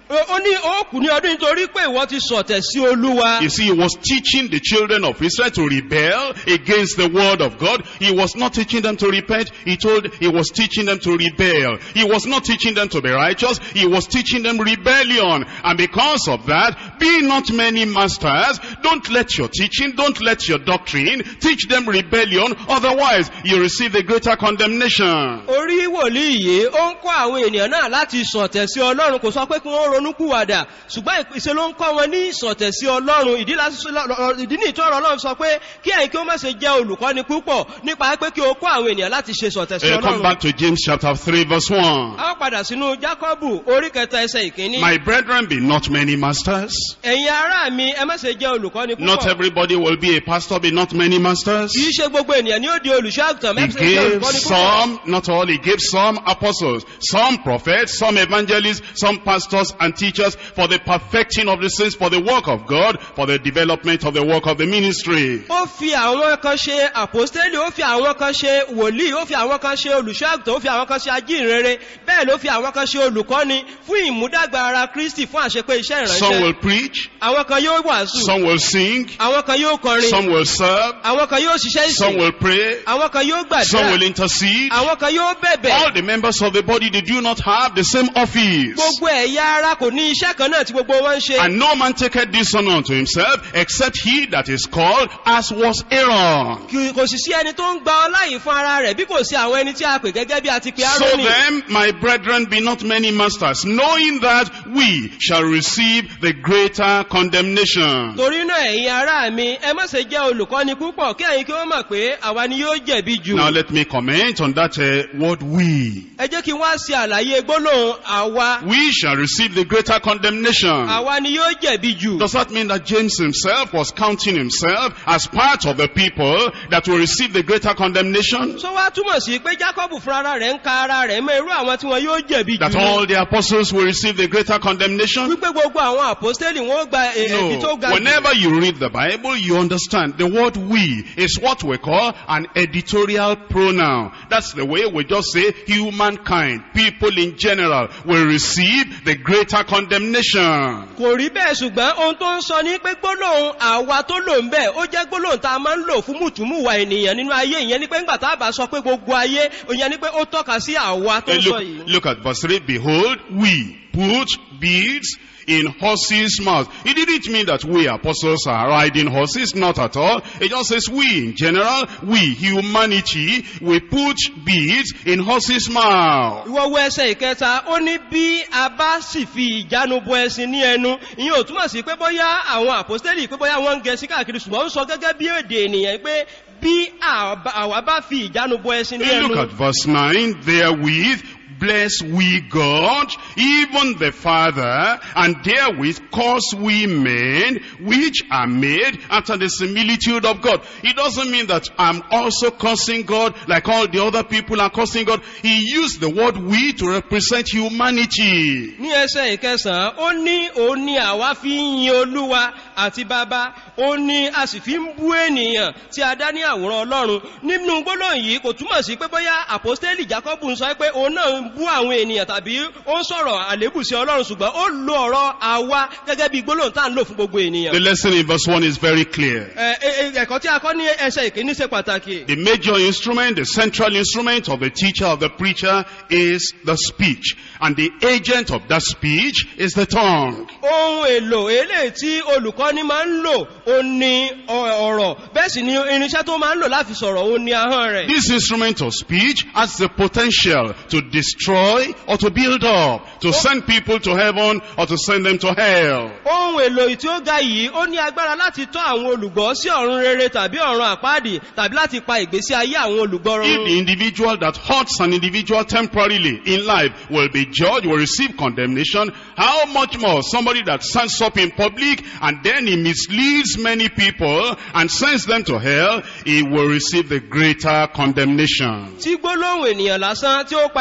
B: ó ó ní ó kù ní ọdún nítorí pé ìwọ ti sọ̀tẹ̀ sí olúwa
A: You see, he was teaching the children of Israel to rebel against the word of God. He was not teaching them to repent. He told, he was teaching them to rebel. He was not teaching them to be righteous. He was teaching them rebellion. And because of that, be not many masters. Don't let your teaching, don't let your doctrine teach them rebellion. Otherwise, you receive the greater condemnation.
B: orí wòlíì yìí ó ń kọ́ àwọn ènìyàn náà láti sọ̀tẹ̀ sí ọlọ́run kò sọ pé kí wọ́n ronú kúwàdà ṣùgbọ́n ìpèsè ló ń kọ́ wọn ní ìsọ̀tẹ̀ sí ọlọ́run ìdí láti- ìdí ní ìtọ́rọ̀ ọlọ́run sọ pé kí ẹ̀yin kí ó má ṣe jẹ́ olùkọ́ni púpọ̀ nípa pé kí o kọ́ àwọn ènìyàn láti ṣe sọ̀tẹ̀ sí
A: Uh, come
B: ọlọ́run
A: back to James chapter 3 verse 1.
B: a ó padà sínú jákọ́bù orí kẹta ẹsẹ̀ ìkíní
A: My brethren, be not many masters.
B: ẹ̀yin ará mi ẹ má ṣe jẹ́ olùkọ́ni
A: Not
B: púpọ̀
A: everybody will be a pastor, be not many masters.
B: kì í ṣe gbogbo ènìyàn ni ó di olùṣọ́ àgùntàn
A: He
B: mẹ́fẹ́ ṣe jẹ́
A: gave
B: olùkọ́ni púpọ̀
A: some, not all, he gave some apostles, some prophets, some evangelists, some pastors and teachers for the perfecting of the saints, for the work of God, for the development of the work of the ministry.
B: ó fi àwọn kan ṣe àpòstélì ó fi àwọn kan ṣe wòlíì ó fi àwọn kan ṣe olùṣọ́àgùtàn ó fi àwọn kan ṣe ajínrere bẹ́ẹ̀ ló fi àwọn kan ṣe olùkọ́ni fún ìmúdàgbà ara kristi fún àṣepé iṣẹ́
A: Some
B: ìránṣẹ́
A: will preach,
B: àwọn kan yóò wàásù
A: some will sing,
B: àwọn kan yóò kọrin
A: some will serve,
B: àwọn kan yóò ṣiṣẹ́
A: some
B: ìsìn
A: will pray,
B: àwọn kan yóò
A: some will
B: gbàdúrà
A: intercede.
B: àwọn kan yóò bẹ̀bẹ̀
A: All the members of the body, they do not have the same office.
B: gbogbo ẹ̀yà ara kò ní iṣẹ́ kan náà tí gbogbo wọn ń ṣe
A: And no man taketh this honor unto himself, except he that is called, as was Aaron.
B: Kì- kò sì sí ẹni tó ń gba ọlá yìí fún ara rẹ̀ bí kò sí àwọn ẹni tí a pè gẹ́gẹ́ bí a ti pe
A: So
B: Árónì
A: then, my brethren, be not many masters, knowing that we shall receive the greater condemnation.
B: torí náà ẹ̀yin ará mi ẹ má ṣe jẹ́ olùkọ́ni púpọ̀ kí ẹ̀yin kí wọ́n mọ̀ pé àwa ni yóò jẹ̀bi jù
A: Now let me comment on that uh, word we.
B: ẹ jẹ́ kí wọ́n ṣe àlàyé gbólóhùn àwa
A: We shall receive the greater condemnation.
B: àwa ni yóò jẹ̀bi jù
A: Does that mean that James himself was counting himself as part of the people that will receive the greater condemnation?
B: tó wá túmọ̀ sí pé jacob fúnra rẹ̀ ń ka ara rẹ̀ mọ́ irú àwọn tí wọn yóò jẹ̀bi
A: That
B: jù ni.
A: all the apostles will receive the greater condemnation?
B: wípé gbogbo àwọn àpọ́stélì wọn ó gba e- ẹ̀bi tó
A: No.
B: ga jù
A: Whenever you read the Bible, you understand the word we is what we call an editorial pronoun. That's the way we just say humankind, people in general will receive the greater condemnation.
B: kò rí bẹ́ẹ̀ ṣùgbọ́n ohun tó ń sọ ní pé gbólóhùn àwa tó lò ń bẹ̀ ó jẹ́ gbólóhùn tá a máa ń lò fún mùtúmùwà ènìyàn nínú ayé ìyẹn ni pé ńgbà tá a bá sọ pé gbogbo ayé ìyẹn ni pé ó tọ́ka sí àwa tó
A: Uh,
B: ń sọ
A: look,
B: yìí.
A: look at verse 3. Behold, we put beads in horses' mouths. It didn't mean that we apostles are riding horses, not at all. It just says we in general, we humanity, we put beads in horses' mouths.
B: ìwọ wo ẹsẹ̀ ìkẹta ó ní bí a bá sì fi ìjánu bo ẹṣin ní ẹnu ìyẹn ò túmọ̀ sí pé bóyá àwọn àpòstélì pé bóyá wọ́n ń gẹ sí káàkiri ṣùgbọ́n ó ń sọ gẹ́gẹ́ bí èdè ènìyàn pé bí àwa àwa bá fi ìjánu bo ẹṣin ní
A: Look
B: ẹnu
A: at verse 9. Therewith bless we God, even the Father, and therewith cause we men, which are made after the similitude of God. It doesn't mean that I'm also cursing God like all the other people are cursing God. He used the word we to represent humanity.
B: ní ẹsẹ̀ ìkẹsàn-án ó ní òun ni àwa fi ń yin olúwa àti bàbá ó ní a sì fi ń bú ènìyàn tí a dá ní àwòrán ọlọ́run nínú gbólóhùn yìí kò túmọ̀ sí pé bóyá àpòstélì jacob ń sọ pé òun náà ń bú àwọn ènìyàn tàbí ó ń sọ̀rọ̀ àlébù sí ọlọ́run ṣùgbọ́n ó lo ọ̀rọ̀ àwa gẹ́gẹ́ bí gbólóhùn tá à ń lò fún gbogbo ènìyàn.
A: The lesson in verse 1 is very clear.
B: Ẹ- ẹ- ẹ- ẹ̀kọ́ tí a kọ́ ní ẹsẹ̀ ìkíní ṣe pàtàkì.
A: The major instrument, the central instrument of the teacher, of the preacher is the speech. And the agent of that speech is the tongue.
B: ohun èlò eléyìí tí olùkọ́ni máa ń lò ó ní ọ- ọ̀rọ̀ bẹ́ẹ̀ sì ni irinṣẹ́ tó máa ń lò láti sọ̀rọ̀ ó ní ahọ́n rẹ̀.
A: This instrument of speech has the potential to destroy or to build up, to send people to heaven or to send them to hell.
B: ohun èlò tí ó ga yìí ó ní agbára láti tọ́ àwọn olùgbọ́ sí ọ̀run rere tàbí ọ̀run àpáàdì tàbí láti pa ìgbésí ayé àwọn olùgbọ́
A: If
B: run.
A: the individual that hurts an individual temporarily in life will be judged, will receive condemnation, how much more somebody that stands up in public and then he misleads many people and sends them to hell, he will receive the greater condemnation.
B: tí gbólóhùn ènìyàn lásán tí ó pa ẹlòmíràn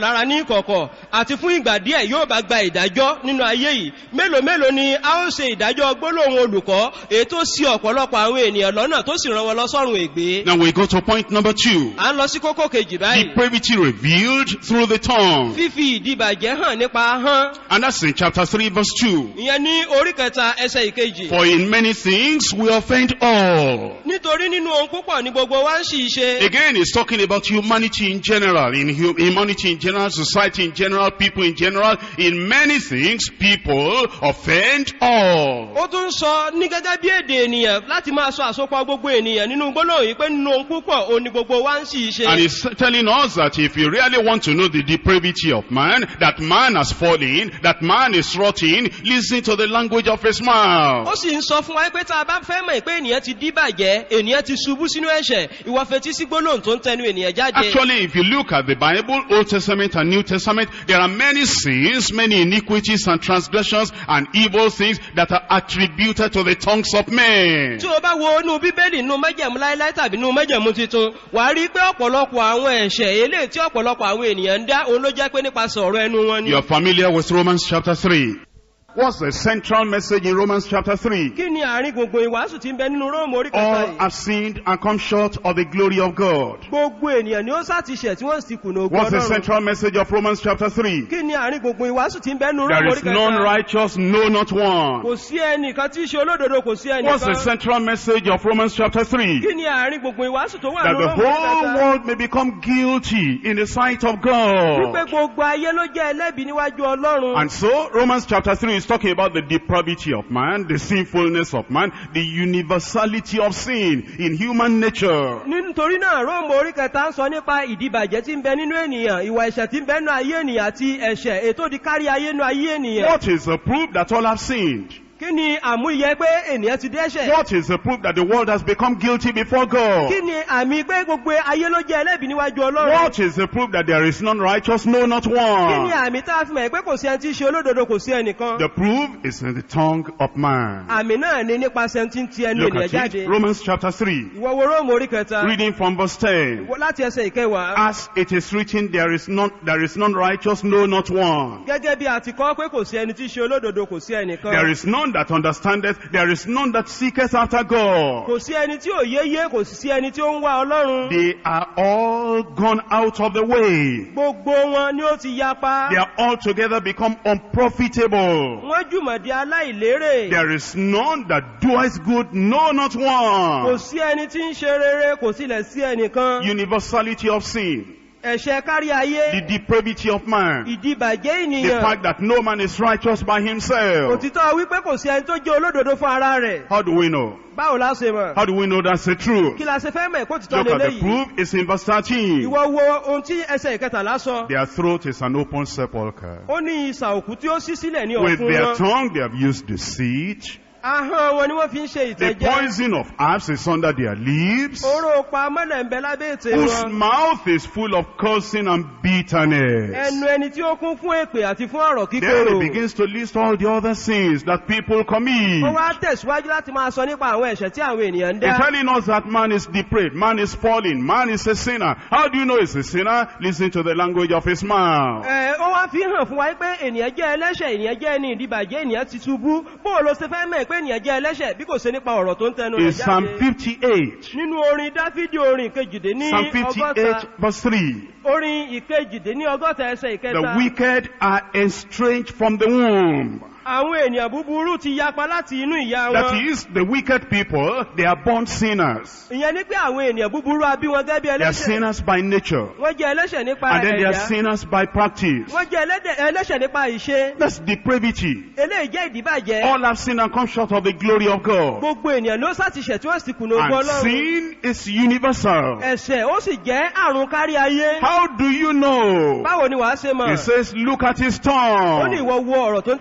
B: lára ní ìkọ̀kọ̀ àti fún ìgbà díẹ̀ yóò bá gba ìdájọ́ nínú ayé yìí mélòó mélòó ni a ó ṣe ìdájọ́ gbólóhùn olùkọ́ èyí tó sí ọ̀pọ̀lọpọ̀ àwọn ènìyàn lọ́nà tó sì rán wọn lọ sọ́run ègbé
A: Now we go to point number two.
B: à ń lọ sí kókó kejì báyìí
A: Depravity revealed through the tongue.
B: fífi ìdìbàjẹ́ hàn nípa ahọ́n
A: And that's in chapter 3 verse 2.
B: ìyẹn ní orí kẹta ẹsẹ̀ ìkejì
A: For in many things we offend all.
B: nítorí nínú ohun púpọ̀ ní gbogbo wa ń sì ṣe
A: Again, it's talking about humanity in general, in hu- humanity in general, society in general, people in general. In many things, people offend all.
B: ó tún sọ ní gẹ́gẹ́ bí èdè ènìyàn láti máa sọ àsopọ̀ gbogbo ènìyàn nínú gbólóhùn yìí pé nínú ohun púpọ̀ òun ni gbogbo wa ń sì ṣe
A: And he's telling us that if you really want to know the depravity of man, that man has fallen, that man is rotting, listen to the language of his mouth.
B: ó sì ń sọ fún wa pé tá a bá fẹ́ mọ̀ pé ènìyàn ti díbàjẹ́ ènìyàn ti ṣubú sínú ẹ̀ṣẹ̀ ìwọ fetí sí gbólóhùn tó ń tẹnu ènìyàn jáde
A: Actually, if you look at the Bible, Old Testament and New Testament, there are many sins, many iniquities and transgressions and evil things that are attributed to the tongues of men.
B: tí o bá wo inú bíbélì inú mẹ́jẹ̀mú láíláí tàbí inú mẹ́jẹ̀mú tuntun wà á rí i pé ọ̀pọ̀lọpọ̀ àwọn ẹ̀ṣẹ̀ eléyìí tí ọ̀pọ̀lọpọ̀ àwọn ènìyàn ń dá òun ló jẹ́ pé nípasẹ̀ ọ̀rọ̀ ẹnu wọn ni.
A: You're familiar with Romans chapter 3. What's the central message in Romans chapter 3?
B: kí ni àárín gbùngbùn ìwàásù tí ń bẹ nínú róòmù orí kẹta
A: All
B: yìí.
A: have sinned and come short of the glory of God.
B: gbogbo ènìyàn ni ó sàtìṣẹ̀ tí wọ́n sì kùnà ogun
A: What's the
B: ọlọ́run.
A: central message of Romans chapter 3?
B: kí ni àárín gbùngbùn ìwàásù tí ń bẹ nínú
A: There
B: róòmù
A: is
B: orí
A: none
B: kẹta.
A: righteous, no not one.
B: kò sí ẹnìkan tí í ṣe olódodo kò sí
A: What's the
B: ẹnìkan.
A: central message of Romans chapter 3?
B: kí ni àárín gbùngbùn ìwàásù tó wà
A: That
B: nínú
A: the
B: róòmù orí
A: whole
B: kẹta.
A: world may become guilty in the sight of
B: wípé
A: God.
B: gbogbo ayé ló jẹ́ ẹlẹ́bi níwájú ọlọ́run.
A: And so, Romans chapter 3 is talking about the depravity of man, the sinfulness of man, the universality of sin in human nature.
B: nítorí náà róòmù orí kẹta ń sọ nípa ìdìbàjẹ́ tí ń bẹ nínú ènìyàn ìwà ẹ̀ṣẹ̀ tí ń bẹ nínú ayé ènìyàn àti ẹ̀ṣẹ̀ ètò di kárí ayé nínú ayé ènìyàn.
A: What is the proof that all have sinned?
B: kí ni àmúyẹ pé ènìyàn ti dẹ́ṣẹ̀.
A: What is the proof that the world has become guilty before God?
B: kí ni àmì pé gbogbo ayé ló jẹ́ ẹlẹ́bi níwájú ọlọ́run.
A: What is the proof that there is none righteous, no not
B: kí ni
A: one?
B: àmì tá a fi mọ̀ pé kò sí ẹni tí í ṣe olódodo kò sí ẹnìkan.
A: The proof is in the tongue of man.
B: àmì náà ni nípasẹ̀ tí ń ti ẹnu
A: Look
B: ènìyàn
A: at
B: jáde.
A: it. Romans chapter 3.
B: ìwọ wo róòmù orí kẹta.
A: Reading from verse 10.
B: láti ẹsẹ̀ ìkẹwàá.
A: As it is written, there is none, there is none righteous, no not one.
B: gẹ́gẹ́ bí a ti kọ́ pé kò sí ẹni tí í ṣe olódodo kò sí ẹnìkan.
A: There is none that understandeth, there is none that seeketh after God.
B: kò sí ẹni tí ò yéyé kò sì sí ẹni tí ó ń wá ọlọ́run.
A: They are all gone out of the way.
B: gbogbo wọn ni ó ti yapa.
A: They are altogether become unprofitable.
B: wọ́n jùmọ̀ di aláìlérè.
A: There is none that doeth good, no not
B: kò
A: one.
B: sí ẹni tí ń ṣe rere kò sílẹ̀ sí ẹnìkan.
A: Universality of sin,
B: ẹ̀ṣẹ̀ kárí ayé.
A: the depravity of man,
B: ìdìbàjẹ́
A: the
B: ènìyàn.
A: fact that no man is righteous by himself.
B: òtítọ́ wípé kò sí ẹni tó jẹ́ olódodo fún ara rẹ̀.
A: How do we know?
B: báwo la ṣe mọ̀.
A: How do we know that's the truth?
B: kí la ṣe fẹ́ mọ̀ kó títọ́
A: Look at the
B: lélẹ́yìí.
A: proof, it's in verse 13.
B: ìwọ wo ohun tí ẹsẹ̀ ìkẹtàlá sọ.
A: Their throat is an open sepulchre.
B: ó ní ìsà òkú tí ó ṣí sílẹ̀ ní
A: With
B: ọ̀fun
A: their
B: wọn.
A: tongue they have used deceit.
B: ahọ́n wọn ni wọ́n fi ń ṣe
A: The
B: ìtẹ́jẹ́.
A: poison of herbs is under their lips.
B: oró pa mọ́lẹ̀ ń bẹ lábẹ́ ètè
A: Whose
B: wọn.
A: mouth is full of cursing and bitterness.
B: ẹnu ẹni tí ó kún fún èpè àti fún ọ̀rọ̀
A: Then
B: kíkorò.
A: he begins to list all the other sins that people commit.
B: ó wá tẹ̀síwájú láti máa sọ nípa àwọn ẹ̀ṣẹ̀ tí àwọn ènìyàn ń
A: He's
B: dá.
A: telling us that man is depraved, man is falling, man is a sinner. How do you know he's a sinner? Listen to the language of his mouth.
B: Ẹ, ó wá fi hàn fún wa pé ènìyàn jẹ́ ẹlẹ́ṣẹ̀ ènìyàn jẹ́ ẹni ìdíbàjẹ́ ènìyàn ti ṣubú bó o lọ ṣe fẹ́ mọ̀ pé ènìyàn jẹ́ ẹlẹ́ṣẹ̀ bí kò ṣe nípa ọ̀rọ̀ tó ń tẹnu
A: In
B: rẹ̀
A: Psalm
B: jáde.
A: 58,
B: nínú orin dáfídì orin ìkejìdé ní
A: Psalm
B: ọgọ́ta
A: 58 verse 3,
B: orin ìkejìdé ní ọgọ́ta ẹsẹ̀
A: the
B: ìkẹta
A: wicked are estranged from the womb.
B: àwọn ènìyàn búburú ti yapa láti inú ìyá
A: That
B: wọn
A: is, the wicked people, they are born sinners.
B: ìyẹn ní pé àwọn ènìyàn búburú abí wọn gẹ́gẹ́ bí
A: They are
B: ẹlẹ́ṣẹ̀
A: sinners by nature.
B: wọ́n jẹ́ ẹlẹ́ṣẹ̀ nípa
A: And then they are
B: ẹ̀yà
A: sinners by practice.
B: wọ́n jẹ́ ẹlẹ́dẹ̀- ẹlẹ́ṣẹ̀ nípa ìṣe
A: That's depravity.
B: eléyìí jẹ́ ìdíbàjẹ́
A: All have sinned and come short of the glory of God.
B: gbogbo ènìyàn ló sàtìṣẹ̀ tí wọ́n sì kùnà ogun
A: And
B: ọlọ́run
A: sin is universal.
B: ẹ̀ṣẹ̀ ó sì jẹ́ àrùn kárí ayé
A: How do you know?
B: báwo ni wàá ṣe mọ̀
A: He says, look at his
B: ó ní
A: tongue.
B: ìwọ wo ọ̀rọ̀ tó ń tẹnu rẹ̀
A: Look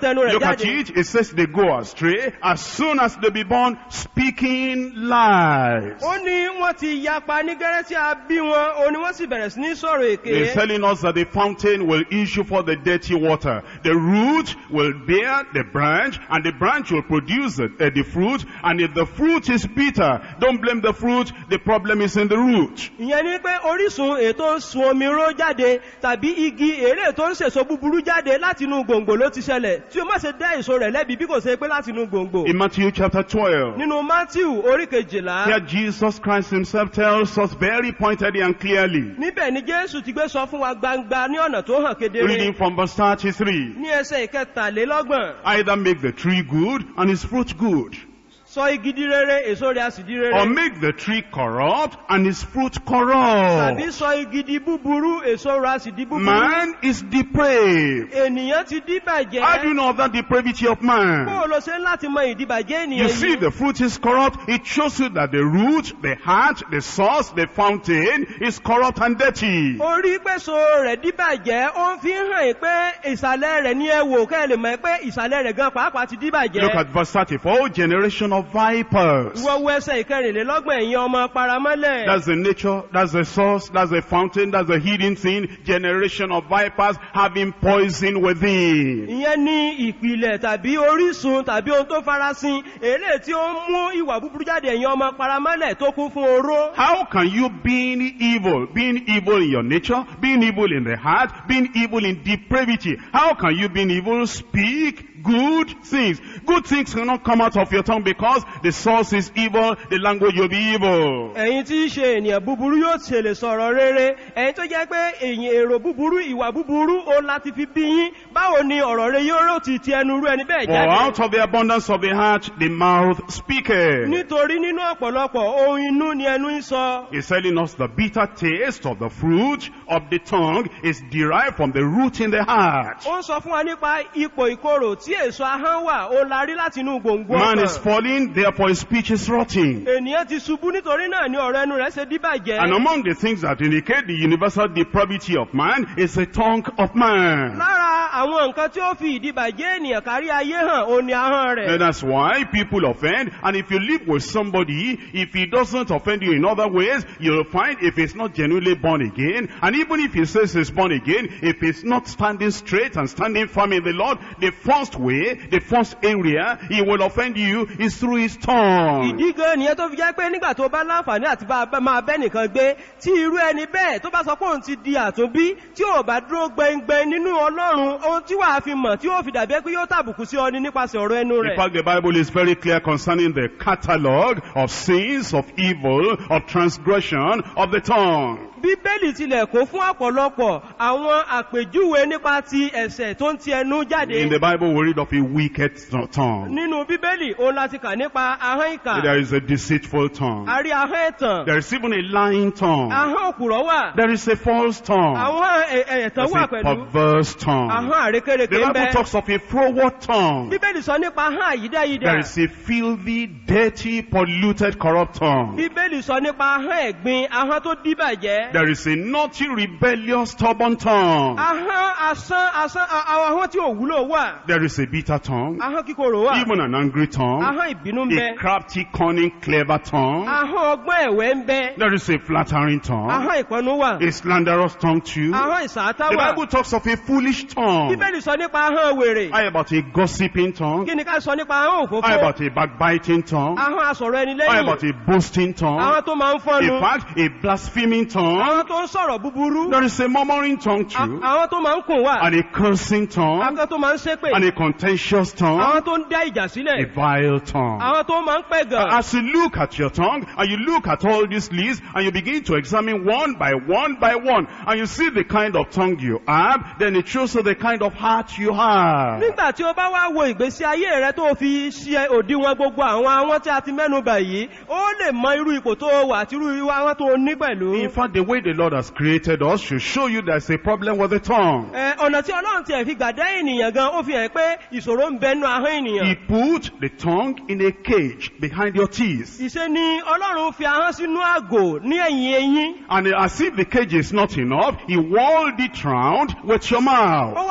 A: at
B: jáde
A: it, it says they go astray as soon as they be born, speaking lies.
B: ó ní wọ́n ti yapa ní gẹ́rẹ́ tí a bí wọn ó ní wọ́n sì bẹ̀rẹ̀ sí ní sọ̀rọ̀
A: They're
B: èké
A: telling us that the fountain will issue for the dirty water. The root will bear the branch, and the branch will produce the, uh, the fruit. And if the fruit is bitter, don't blame the fruit. The problem is in the root.
B: ìyẹn ni pé orísun ètò ń sun omi ró jáde tàbí igi èrè tó ń sèso búburú jáde láti inú gbòǹgbò ló ti ṣẹlẹ̀ tí o má ṣe dá èso rẹ̀ lẹ́bi bí kò ṣe pé láti inú gbòǹgbò
A: In Matthew chapter 12,
B: nínú matthew orí kejìlá
A: here Jesus Christ himself tells us very pointedly and clearly,
B: níbẹ̀ ni jésù ti gbé sọ fún wa gbangba ní ọ̀nà tó hàn kedere
A: reading from verse 33,
B: ní ẹsẹ̀ ìkẹtàlélọ́gbọ̀n
A: either make the tree good and its fruit good,
B: sọ igi di rere èso rẹ̀ a sì di
A: or
B: rere
A: make the tree corrupt and its fruit
B: tàbí
A: corrupt.
B: sọ igi di búburú èso rẹ̀ a sì di búburú
A: Man is depraved.
B: ènìyàn ti díbàjẹ́
A: How do you know of that depravity of
B: bó
A: man?
B: o lọ ṣe ń láti mọ ìdíbàjẹ́ ènìyàn
A: You see,
B: yìí
A: the fruit is corrupt. It shows you that the root, the heart, the source, the fountain is corrupt and dirty.
B: orí pèsò rẹ̀ díbàjẹ́ ó ń fi hàn yín pé ìsàlẹ̀ rẹ̀ ní ẹwò kẹ́ ẹ lè mọ̀ pé ìsàlẹ̀ rẹ̀ gan pàápàá ti díbàjẹ́
A: Look at verse 34, generation of vipers.
B: ìwọ wo ẹsẹ̀ ìkẹrìnlélọ́gbọ̀n ẹ̀yin ọmọ paramọ́lẹ̀
A: That's the nature, that's the source, that's the fountain, that's the hidden thing. Generation of vipers having poison within.
B: ìyẹn ní ìpìlẹ̀ tàbí orísun tàbí ohun tó farasin èlé tí ó ń mú ìwà búburú jáde ẹ̀yin ọmọ paramọ́lẹ̀ tó kún fún oró
A: How can you being evil, being evil in your nature, being evil in the heart, being evil in depravity, how can you being evil speak good things? Good things cannot come out of your tongue because the source is evil, the language will be evil.
B: ẹ̀yin tí í ṣe ènìyàn búburú yóò ṣe lè sọ̀rọ̀ rere ẹ̀yin tó jẹ́ pé èyìn èrò búburú ìwà búburú ó láti fi bí yín báwo ni ọ̀rọ̀ rẹ yóò rò ti ti ẹnu rú ẹni bẹ́ẹ̀
A: For
B: jáde
A: out of the abundance of the heart, the mouth speaketh.
B: nítorí nínú ọ̀pọ̀lọpọ̀ ohun inú ni ẹnu ń sọ
A: He's telling us the bitter taste of the fruit of the tongue is derived from the root in the heart.
B: ó ń sọ fún wa nípa ipò ìkorò tí èso ahọ́n wà ó la rí láti inú gbòǹgbò
A: Man is
B: ọkàn
A: falling, therefore his speech is rotting.
B: ènìyàn ti ṣubú nítorí náà ni ọ̀rọ̀ ẹnu rẹ̀ ṣe díbàjẹ́
A: And among the things that indicate the universal depravity of man is the tongue of man.
B: lára àwọn nǹkan tí ó fi ìdíbàjẹ́ ènìyàn kárí ayé hàn ó ní ahọ́n rẹ̀
A: And that's why people offend. And if you live with somebody, if he doesn't offend you in other ways, you'll find if he's not genuinely born again, and even if he says he's born again, if he's not standing straight and standing firm in the Lord, the first way, the first area he will offend you is through his tongue.
B: ìdí gan nìyẹn tó fi jẹ́ pé nígbà tó bá láǹfààní àti bá bá- máa bẹ́ nìkan gbé tí irú ẹni bẹ́ẹ̀ tó bá sọ pé òun ti di àtúnbí tí ò bá dúró gbẹngbẹng nínú ọlọ́run ohun tí wàá fi mọ̀ tí ó fi dàbí pé yóò tàbùkù sí ọ ní nípasẹ̀ ọ̀rọ̀ ẹnu
A: In
B: rẹ̀.
A: fact, the Bible is very clear concerning the catalog of sins, of evil, of transgression of the tongue.
B: bíbélì tilẹ̀ kún fún ọ̀pọ̀lọpọ̀ àwọn àpèjúwe nípa ti ẹ̀sẹ̀ tó ń ti ẹnu jáde.
A: In the Bible, we read of a wicked tongue.
B: nínú bíbélì òun láti kà nípa ahọ́n ìkà
A: There is a deceitful tongue.
B: a rí ahọ́n ẹ̀tàn
A: There is even a lying tongue.
B: ahọ́n òkùrọ̀ wà
A: There is a false tongue.
B: àwọn ẹ̀- ẹ̀- ẹ̀tàn
A: There's
B: wà
A: a
B: pẹ̀lú
A: perverse tongue.
B: ahọ́n àrékèrèké
A: The
B: ń
A: Bible
B: bẹ
A: talks of a froward tongue.
B: bíbélì sọ nípa ahọ́n àyídáyídá
A: There is a filthy, dirty, polluted, corrupt tongue.
B: bíbélì sọ nípa ahọ́n ẹ̀gbin ahọ́n tó díbàjẹ́
A: There is a naughty, rebellious, stubborn tongue.
B: ahọ́n asán asán a- àwọn ahọ́n tí ò wúlò wà
A: There is a bitter tongue.
B: ahọ́n kíkorò wà
A: Even an angry tongue.
B: ahọ́n ìbínú ń bẹ
A: A crafty, cunning, clever tongue.
B: ahọ́n ọgbọ́n ẹ̀wẹ́ ń bẹ
A: There is a flattering tongue.
B: ahọ́n ìpọnú wà
A: A slanderous tongue too.
B: ahọ́n ìsàátá
A: The
B: wà
A: Bible talks of a foolish tongue.
B: bíbélì sọ nípa ahọ́n wèrè
A: How about a gossiping tongue?
B: kí ni ká sọ nípa ahọ́n
A: How
B: òfófó
A: about a backbiting tongue?
B: ahọ́n asọ̀rọ̀ ẹni
A: How
B: lẹ́yìn
A: about a boasting tongue?
B: ahọ́n tó máa ń fọ́nu
A: In fact, a blaspheming tongue.
B: ahọ́n tó ń sọ̀rọ̀ búburú
A: There is a murmuring tongue
B: a-
A: too.
B: ahọ́n tó máa ń kùn wà
A: And a cursing tongue.
B: ahọ́n tó máa ń ṣépè
A: And a contentious tongue.
B: ahọ́n tó ń dá ìjà
A: A
B: sílẹ̀
A: vile tongue.
B: ahọ́n tó máa ń pẹ̀gàn
A: As you look at your tongue, and you look at all these lists, and you begin to examine one by one by one, and you see the kind of tongue you have, then it shows you the kind of heart you have.
B: nígbà tí o bá wá wo ìgbésí ayé rẹ tó fi ṣe òdiwọ̀n gbogbo àwọn àwọn tí a ti mẹ́nu bà yìí ó lè mọ irú ipò tó wà àti irú irú àwọn tó ní pẹ̀lú.
A: In fact, the way the Lord has created us should show you there's a problem with the tongue.
B: Ẹ, ọ̀nà tí ọlọ́run tiẹ̀ fi gbàdá ènìyàn gan ó fi hàn pé ìṣòro ń bẹnu ahọ́n ènìyàn.
A: He put the tongue in a cage behind your teeth.
B: ìṣe ni ọlọ́run fi ahọ́n sínú àgò ní ẹ̀yìn eyín.
A: And as if the cage is not enough, he walled it round with your mouth.
B: ó wá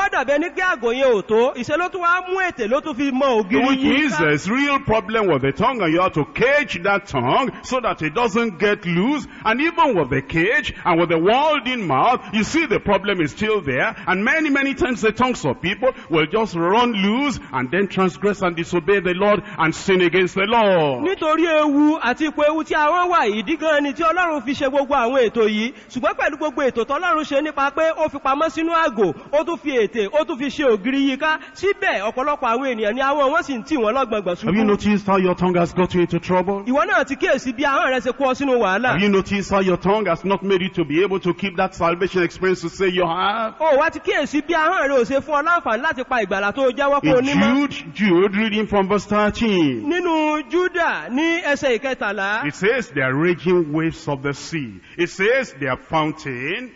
B: wá dàbí ẹni pé àgò yẹn ò tó ìṣe ló tún wá mú ètè ló tún fi mọ ògiri
A: Which
B: yìí
A: means
B: ká.
A: there's real problem with the tongue and you have to cage that tongue so that it doesn't get loose. And even with the cage and with the walled in mouth, you see the problem is still there. And many, many times the tongues of people will just run loose and then transgress and disobey the Lord and sin against the Lord.
B: nítorí ewu àti ipò ewu tí àwọn wà yìí dí gan ni tí ọlọ́run fi ṣe gbogbo àwọn ètò yìí ṣùgbọ́n pẹ̀lú gbogbo ètò tọ́lọ́run ṣe nípa pé ó fi pamọ́ sínú àgò ó tún fi ètè ó tún fi ṣe ògiri yìí ká síbẹ̀ ọ̀pọ̀lọpọ̀ àwọn ènìyàn ni àwọn wọn sì ń tì wọ́n lọ́gbọ̀ngbọ̀n
A: Have you
B: ṣubú
A: noticed how your tongue has got you into trouble?
B: ìwọ náà ti kíyèsí bí ahọ́n rẹ ṣe kó ọ sínú wàhálà
A: Have you noticed how your tongue has not made you to be able to keep that salvation experience to say you have?
B: ó wá ti kíyèsí bí ahọ́n rẹ ò ṣe fún ọ láǹfààní láti pa ìgbàlà tó jẹ́wọ́ pé o
A: In
B: nímọ́
A: Jude, Jude, reading from verse 13.
B: nínú júdà ní ẹsẹ̀ ìkẹtàlá
A: It says they are raging waves of the sea. It says they are fountain.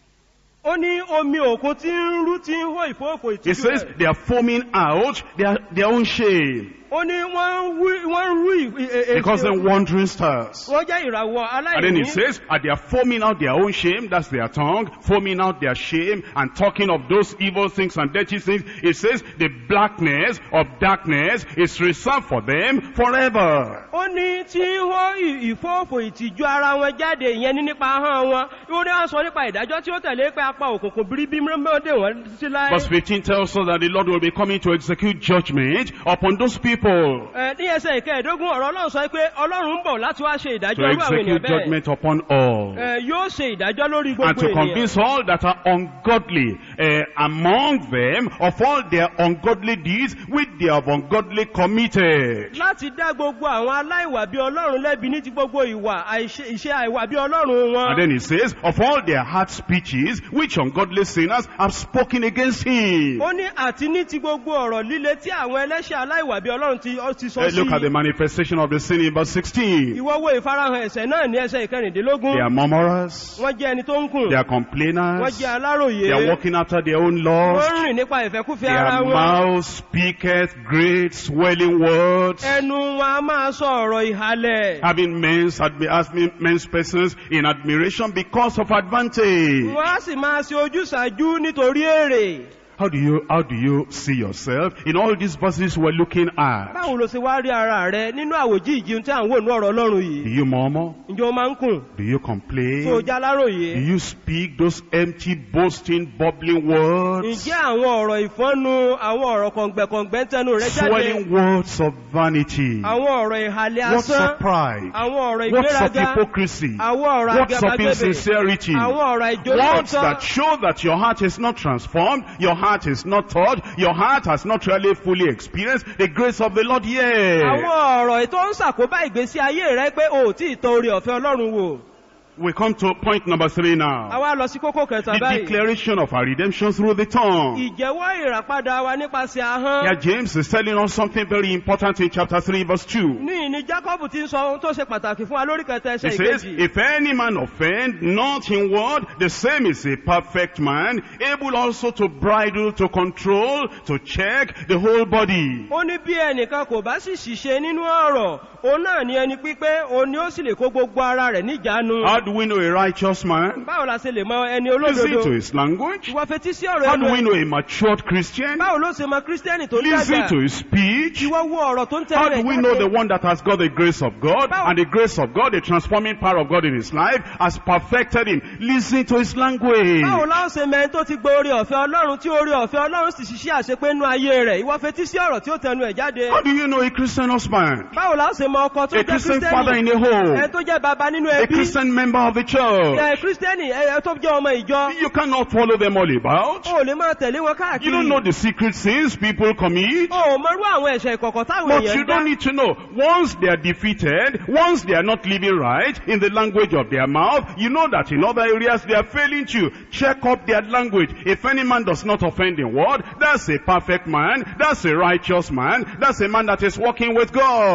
B: ó ní omi òkun tí ń rú tí ń hó ìfóòfò
A: It
B: ìtìjú
A: says
B: rẹ̀
A: they are foaming out their, their own shame
B: ó ní wọ́n ń wí- wọ́n ń rú ì- ì- ì-
A: because they're wandering stars.
B: wọ́n jẹ́ ìràwọ̀
A: And then
B: aláìní
A: it says, and they are foaming out their own shame, that's their tongue, foaming out their shame and talking of those evil things and dirty things. It says the blackness of darkness is reserved for them forever.
B: ó ní tí ń hó ì- ìfóòfò ìtìjú ara wọn jáde ìyẹn ní nípa ahọ́n wọn ó ní wọ́n sọ nípa ìdájọ́ tí ó tẹ̀lé pé apá òkùnkùn bíríbí mọ́dé wọn sí láyé
A: Verse 15 tells us that the Lord will be coming to execute judgment upon those people.
B: Ẹ, ní ẹsẹ̀ ìkẹẹ̀dógún ọ̀rọ̀ ọlọ́run sọ pé ọlọ́run ń bọ̀ láti wá ṣe
A: To
B: ìdájọ́ irú àwọn ènìyàn
A: execute
B: bẹ́ẹ̀
A: judgment upon all.
B: Ẹ, yóò ṣe ìdájọ́ lórí
A: and
B: gbogbo
A: to
B: ènìyàn
A: convince all that are ungodly uh, among them of all their ungodly deeds which they have ungodly committed.
B: láti dá gbogbo àwọn aláìwà bí ọlọ́run lẹ́bi ní ti gbogbo ìwà àìṣe- ìṣe àìwà bí ọlọ́run wọn
A: And then he says, of all their hard speeches which ungodly sinners have spoken against him.
B: ó ní àti ní ti gbogbo ọ̀rọ̀ líle tí àwọn ẹlẹ́ṣẹ̀ aláìwà bí ọlọ́run ti ó ti
A: Uh,
B: sọ sí
A: look at the manifestation of the sin in verse 16.
B: ìwọ wo ìfarahàn ẹ̀sẹ̀ náà ní ẹsẹ̀ ìkẹrìndínlógún
A: They are murmurers,
B: wọ́n jẹ́ ẹni tó ń kùn
A: they are
B: wọ́n
A: complainers,
B: jẹ́ aláròyé
A: they are walking after their own
B: wọ́n
A: laws,
B: ń rìn nípa ìfẹ́kúfẹ́ ara
A: their
B: wọn
A: mouth speaketh great swelling words.
B: ẹnu wọn a máa sọ ọ̀rọ̀ ìhalẹ̀
A: having men's, admi- asking men's persons in admiration because of advantage.
B: wọ́n á sì máa ṣe ojúsàájú nítorí èrè
A: How do you, how do you see yourself in all these verses we're looking at?
B: báwo ló ṣe wá rí ara rẹ nínú àwòjí ìjìun tí à ń wò ní ọ̀rọ̀ ọlọ́run
A: Do
B: yìí
A: you murmur?
B: ǹjẹ́ o máa ń kùn
A: Do you
B: tó o
A: complain?
B: já aláròyé
A: Do you speak those empty, boasting, bubbling words?
B: ǹjẹ́ àwọn ọ̀rọ̀ ìfọ́nu àwọn ọ̀rọ̀ kọ̀ǹgbẹ̀kọ̀ǹgbẹ̀ ń tẹnu rẹ jáde
A: Swelling words of vanity.
B: àwọn ọ̀rọ̀ ìhàlẹ̀
A: What's
B: asán
A: of pride?
B: àwọn ọ̀rọ̀
A: What's of
B: ìgbéraga
A: hypocrisy?
B: àwọn ọ̀rọ̀
A: What's of
B: agabagebe
A: insincerity?
B: àwọn ọ̀rọ̀
A: Words
B: ìjólóòtọ́
A: that show that your heart is not transformed, your heart is not taught, your heart has not really fully experienced the grace of the Lord yet.
B: àwọn ọ̀rọ̀ tó ń ṣàkóbá ìgbésí ayé rẹ pé o ò tí ì tọ orí ọ̀fẹ́ ọlọ́run wò
A: We come to point number three now.
B: àwa lọ sí kókó kẹta
A: The
B: báyìí
A: declaration of our redemption through the tongue.
B: ìjẹ́wọ́ ìràpadà wa nípasẹ̀ ahọ́n
A: Here James is telling us something very important in chapter 3 verse 2.
B: ní ìní jacob ti ń sọ ohun tó ṣe pàtàkì fún wa lórí kẹta
A: He
B: ẹsẹ̀
A: says,
B: ìkejì
A: if any man offend not in word, the same is a perfect man, able also to bridle, to control, to check the whole body.
B: ó ní bí ẹnìkan kò bá sì ṣìṣe nínú ọ̀rọ̀ òun náà ni ẹni pípé òun ni ó sì lè kó gbogbo ara rẹ̀ níjánu
A: How do we know a righteous man?
B: báwo la ṣe lè mọ ẹni
A: Listen
B: olódodo
A: to his language.
B: ìwọ fetí sí ọ̀rọ̀
A: How
B: ẹnu
A: do we
B: ẹ̀
A: know a matured Christian?
B: báwo ló ṣe mọ kírísítẹ́nì tó
A: Listen
B: dàgbà
A: to his speech.
B: ìwọ wo ọ̀rọ̀ tó ń
A: How
B: tẹ̀lé
A: do we know the one that has got the grace of God
B: How-
A: and the grace of God, the transforming power of God in his life has perfected him? Listen to his language.
B: báwo la ó ṣe mẹ́rin tó ti gbọ́ orí ọ̀fẹ́ ọlọ́run tí orí ọ̀fẹ́ ọlọ́run sì ṣiṣẹ́ àṣepé nú ayé rẹ̀ ìwọ fetí sí ọ̀rọ̀ tí ó tẹnu ẹ̀ jáde
A: How do you know a Christian husband?
B: báwo la ó ṣe mọ ọkọ tó
A: A
B: jẹ́
A: Christian father
B: kírísítẹ́nì
A: in a home?
B: ẹ tó jẹ́ bàbá nínú
A: A
B: ẹbí
A: Christian member of the church?
B: ẹ kírísítẹ́nì ẹ tó jẹ́ ọmọ ìjọ
A: You cannot follow them all about.
B: o ò lè máa tẹ̀lé wọn
A: You don't know
B: káàkiri
A: the secret sins people commit.
B: o ò mọrú àwọn ẹ̀ṣẹ̀ ìkọ̀kọ̀ táwọn
A: But
B: èèyàn
A: you
B: ń dá
A: don't need to know. Once they are defeated, once they are not living right in the language of their mouth, you know that in other areas they are failing you. Check up their language. If any man does not offend in word, that's a perfect man. That's a righteous man. That's a man that is walking with God.
B: bí wọ́n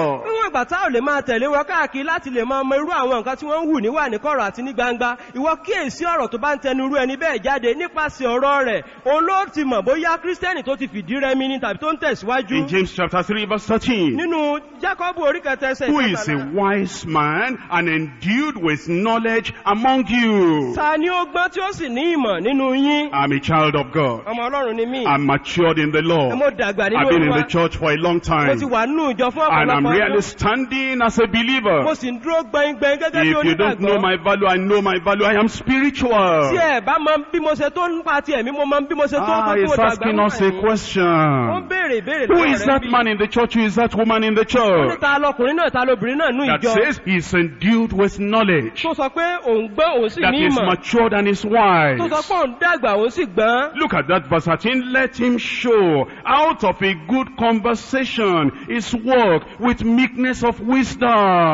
B: níwọ̀n ìgbà tá ò lè máa tẹ̀lé wọn káàkiri láti lè máa mọ irú àwọn nǹkan tí wọ́n ń hù níwà ní kọ̀rọ̀ àti ní gbangba ìwọ kíyèsí ọ̀rọ̀ tó bá ń tẹnu irú ẹni bẹ́ẹ̀ jáde nípasẹ̀ ọ̀rọ̀ rẹ̀ òun ló ti mọ̀ bóyá kírísítẹ́nì tó ti fìdí rẹmi ni tàbí tó ń tẹ̀síwájú
A: In James chapter 3 verse 13.
B: nínú jákọ́bù orí kẹta ẹsẹ̀
A: Who is a
B: ìkẹtàlá.
A: wise man and endued with knowledge among you?
B: ta ni ó gbọ́n tí ó sì ní ìmọ̀ nínú yín
A: I'm a child of God.
B: ọmọ ọlọ́run ni mí
A: I'm matured in the
B: ẹ
A: law.
B: mo dàgbà nínú
A: I've been in
B: olúwa
A: the church for a long
B: mo
A: time.
B: ti wà nínú ìjọ fún
A: And I'm
B: ọ̀pọ̀lọpọ̀
A: really
B: ọdún
A: standing as a believer.
B: mo sì ń dúró gbẹngbẹng gẹ́gẹ́ bí
A: If you don't know
B: onígbàgbọ́
A: my value, I know my value. I am spiritual.
B: tí ẹ bá mọ bí mo ṣe tó nípa ti ẹ̀mí mo mọ bí mo ṣe tó
A: Ah,
B: tó tí mo
A: he's
B: dàgbà
A: asking
B: nípa
A: us a
B: ẹ̀mí. ó ń
A: question.
B: béèrè ìbéèrè
A: Who
B: lọ́wọ́
A: is
B: rẹ̀
A: that
B: bí.
A: man in the church? Who is that woman in the
B: ó ní
A: church?
B: ta lọkùnrin náà ta lobìnrin náà nú
A: That
B: ìjọ
A: says he's endued with knowledge.
B: tó sọ pé òun gbọ́n òun sì
A: That
B: ní
A: is
B: ìmọ̀
A: matured and is
B: tó sọ
A: wise.
B: pé òun dàgbà òun sì gbọ́n
A: Look at that verse 13. Let him show out of a good conversation his work with meekness of
B: ìwọ
A: wisdom.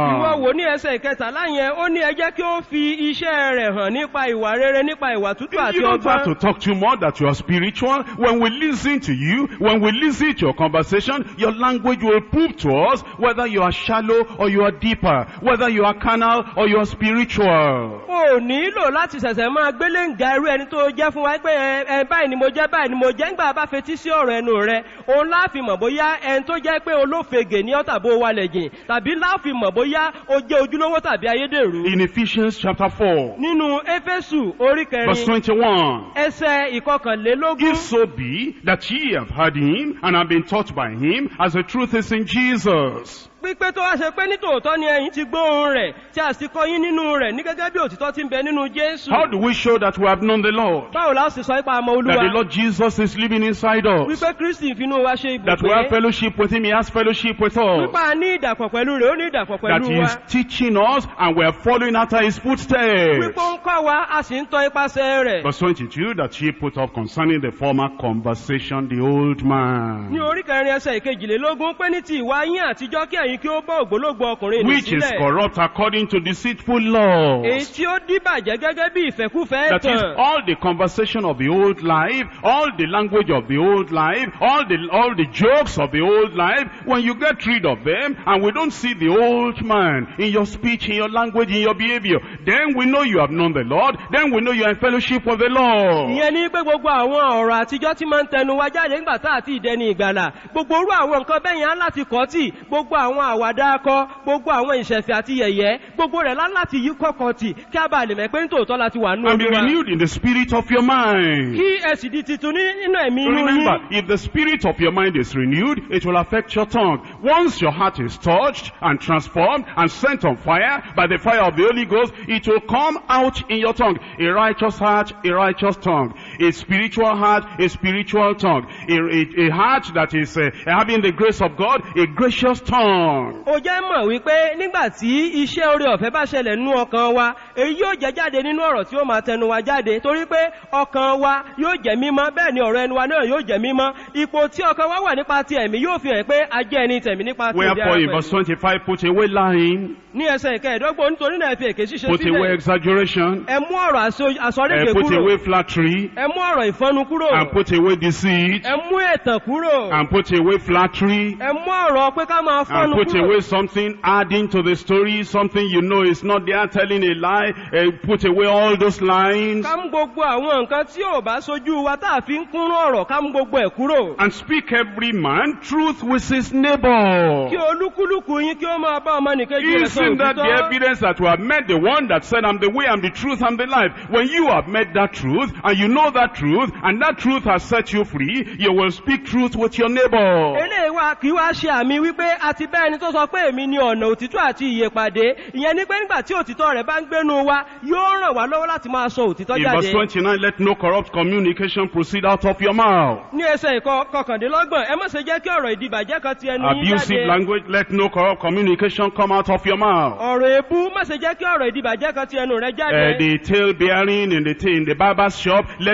B: wò ní ẹsẹ̀ ìkẹtàlá yẹn ó ní ẹ jẹ́ kí ó fi iṣẹ́ rẹ̀ hàn nípa ìwà rere nípa ìwà tútù àti
A: You don't have to
B: ọgbọ́n
A: talk too much that you are spiritual. When we listen to you, when we listen to your conversation, your language will prove to us whether you are shallow or you are deeper, whether you are carnal or you are spiritual.
B: o nílò láti ṣẹ̀ṣẹ̀ máa gbélé ń ga irú ẹni tó jẹ́ fún wa pé ẹ ẹ báyìí ni mo jẹ́ báyìí ni mo jẹ́ ńgbà bá fetí sí ọ̀rọ̀ ẹnu rẹ òun láàfin mọ̀ bóyá ẹni tó jẹ́ pé olófegè ní ọ̀tàbó wa lẹ̀ jìn tàbí láàfin mọ̀ bóyá o jẹ́ ojúlówó tàbí ayédèrú
A: In Ephesians chapter 4,
B: nínú éfésù orí
A: verse
B: kẹrin
A: 21.
B: ẹsẹ̀ ìkọkànlélógún
A: If so be that ye have heard him and have been taught by him, as the truth is in Jesus.
B: pípé tó wá ṣe pé nítòótọ́ ni ẹ̀yin ti gbóhùn rẹ̀ tí a sì kọ́ yín nínú rẹ̀ ní gẹ́gẹ́ bí òtítọ́ ti ń bẹ nínú jésù
A: How do we show that we have known the Lord?
B: báwo la ó sì sọ ipa àmọ́
A: That the
B: olúwa
A: Lord Jesus is living inside us.
B: wípé kristi ìfinú wa ṣe
A: That we have
B: ibùgbé
A: fellowship with him, he has fellowship with us.
B: wípa ní ìdàpọ̀ pẹ̀lú rẹ̀ ó ní ìdàpọ̀
A: That
B: pẹ̀lú
A: he
B: wa
A: is teaching us and we are following after his footsteps.
B: wípé ó ń kọ́ wa a sì ń tọ́ ipasẹ̀ rẹ̀
A: Verse 22, that ye put off concerning the former conversation the old man,
B: ní orí kẹrin ẹsẹ̀ ìkejìlélógún pé ní ti ìwà yín àtijọ́ kí ẹ̀yin kí ó bọ́ ògbólógbò ọkùnrin ní
A: which is
B: sílẹ̀
A: corrupt according to deceitful
B: èyí
A: laws.
B: tí ó díbàjẹ́ gẹ́gẹ́ bí ìfẹ́kúfẹ́
A: That is
B: tàn
A: all the conversation of the old life, all the language of the old life, all the, all the jokes of the old life. When you get rid of them and we don't see the old man in your speech, in your language, in your behavior, then we know you have known the Lord. Then we know you are in fellowship with the Lord.
B: ìyẹn ní pé gbogbo àwọn ọ̀rọ̀ àtijọ́ tí máa ń tẹnu wa jáde nígbà tá àti ìdẹni ìgbàlà gbogbo orú àwọn nǹkan bẹ́yìn á láti kọ́ tì gbogbo àwọn àwàdà akọ gbogbo àwọn ìṣẹ̀fẹ̀ àti yẹ̀yẹ́ gbogbo rẹ̀ lá láti yí kọ́kọ́ tì kí a bá lè mọ̀ pé nítòótọ́ láti wà nínú
A: And be
B: olúwa
A: renewed in the spirit of your mind.
B: kí ẹ sì di titun ní- nínú ẹ̀mí inú
A: Remember,
B: yín
A: if the spirit of your mind is renewed, it will affect your tongue. Once your heart is touched and transformed and set on fire by the fire of the Holy Ghost, it will come out in your tongue. A righteous heart, a righteous tongue. A spiritual heart, a spiritual tongue. A, a, a heart that is uh, having the grace of God, a gracious tongue.
B: ó jẹ́ mọ̀ wípé nígbà tí iṣẹ́ orí ọ̀fẹ́ bá ṣẹlẹ̀ nínú ọkàn wa èyí yóò jẹ́ jáde nínú ọ̀rọ̀ tí ó máa tẹnu wa jáde torí pé ọkàn wa yóò jẹ́ mímọ́ bẹ́ẹ̀ ni ọ̀rọ̀ ẹnu wa náà yóò jẹ́ mímọ́ ipò tí ọkàn wa wà nípa ti ẹ̀mí yóò fi hàn pé a jẹ́ ẹni tẹ̀mí nípa ti ìdí
A: Wherefore
B: ara
A: in verse
B: pẹ̀lú.
A: 25, put away lying,
B: ní ẹsẹ̀ ìkẹẹ̀dọ́gbọ̀n nítorí náà ẹ fi èké ṣíṣe
A: put away
B: sílẹ̀
A: exaggeration,
B: ẹ mú ọ̀rọ̀ àsọ-
A: uh,
B: àsọrédè
A: put
B: kúrò
A: away flattery,
B: ẹ mú ọ̀rọ̀ ìfọnu kúrò
A: and put away deceit,
B: ẹ mú ẹ̀tàn kúrò
A: and put away flattery,
B: ẹ mú ọ̀rọ̀ pé ká máa
A: and
B: fọnu
A: put
B: kúrò
A: away something adding to the story, something you know is not there, telling a lie, uh, put away all those lines,
B: ká mú gbogbo àwọn nǹkan tí ò bá sojú wa tá a fi ń kúnrún ọ̀rọ̀ ká mú gbogbo ẹ̀ kúrò
A: and speak every man truth with his neighbor.
B: kí olúkúlùkù yín kí ó máa bá ọmọ nìkejì rẹ̀ sọ
A: Isn't that the
B: òtítọ́
A: evidence that we have met the one that said, I'm the way, I'm the truth, I'm the life? When you have met that truth, and you know that truth, and that truth has set you free, you will speak truth with your neighbor.
B: eléyìí wa kì í wá ṣe àmì wípé a ti bẹ́ ẹni tó sọ pé èmi ni ọ̀nà òtítọ́ àti ìyè pàdé ìyẹn ni pé nígbà tí òtítọ́ rẹ̀ bá ń gbénu wa yóò ràn wá lọ́wọ́ láti máa sọ òtítọ́
A: In
B: jáde
A: verse 29, let no corrupt communication proceed out of your mouth.
B: ní ẹsẹ̀ ìkọ kọkàndínlọ́gbọ̀n ẹ má ṣe jẹ́ kí ọ̀rọ̀ ìdìbàjẹ́ kan ti ẹnu yín
A: Abusive
B: jáde
A: language, let no corrupt communication come out of your mouth.
B: ọ̀rọ̀ èébú má ṣe jẹ́ kí ọ̀rọ̀ ìdìbàjẹ́ kan ti ẹnu rẹ̀
A: Uh,
B: jáde
A: the tail bearing in the in the barber's shop, let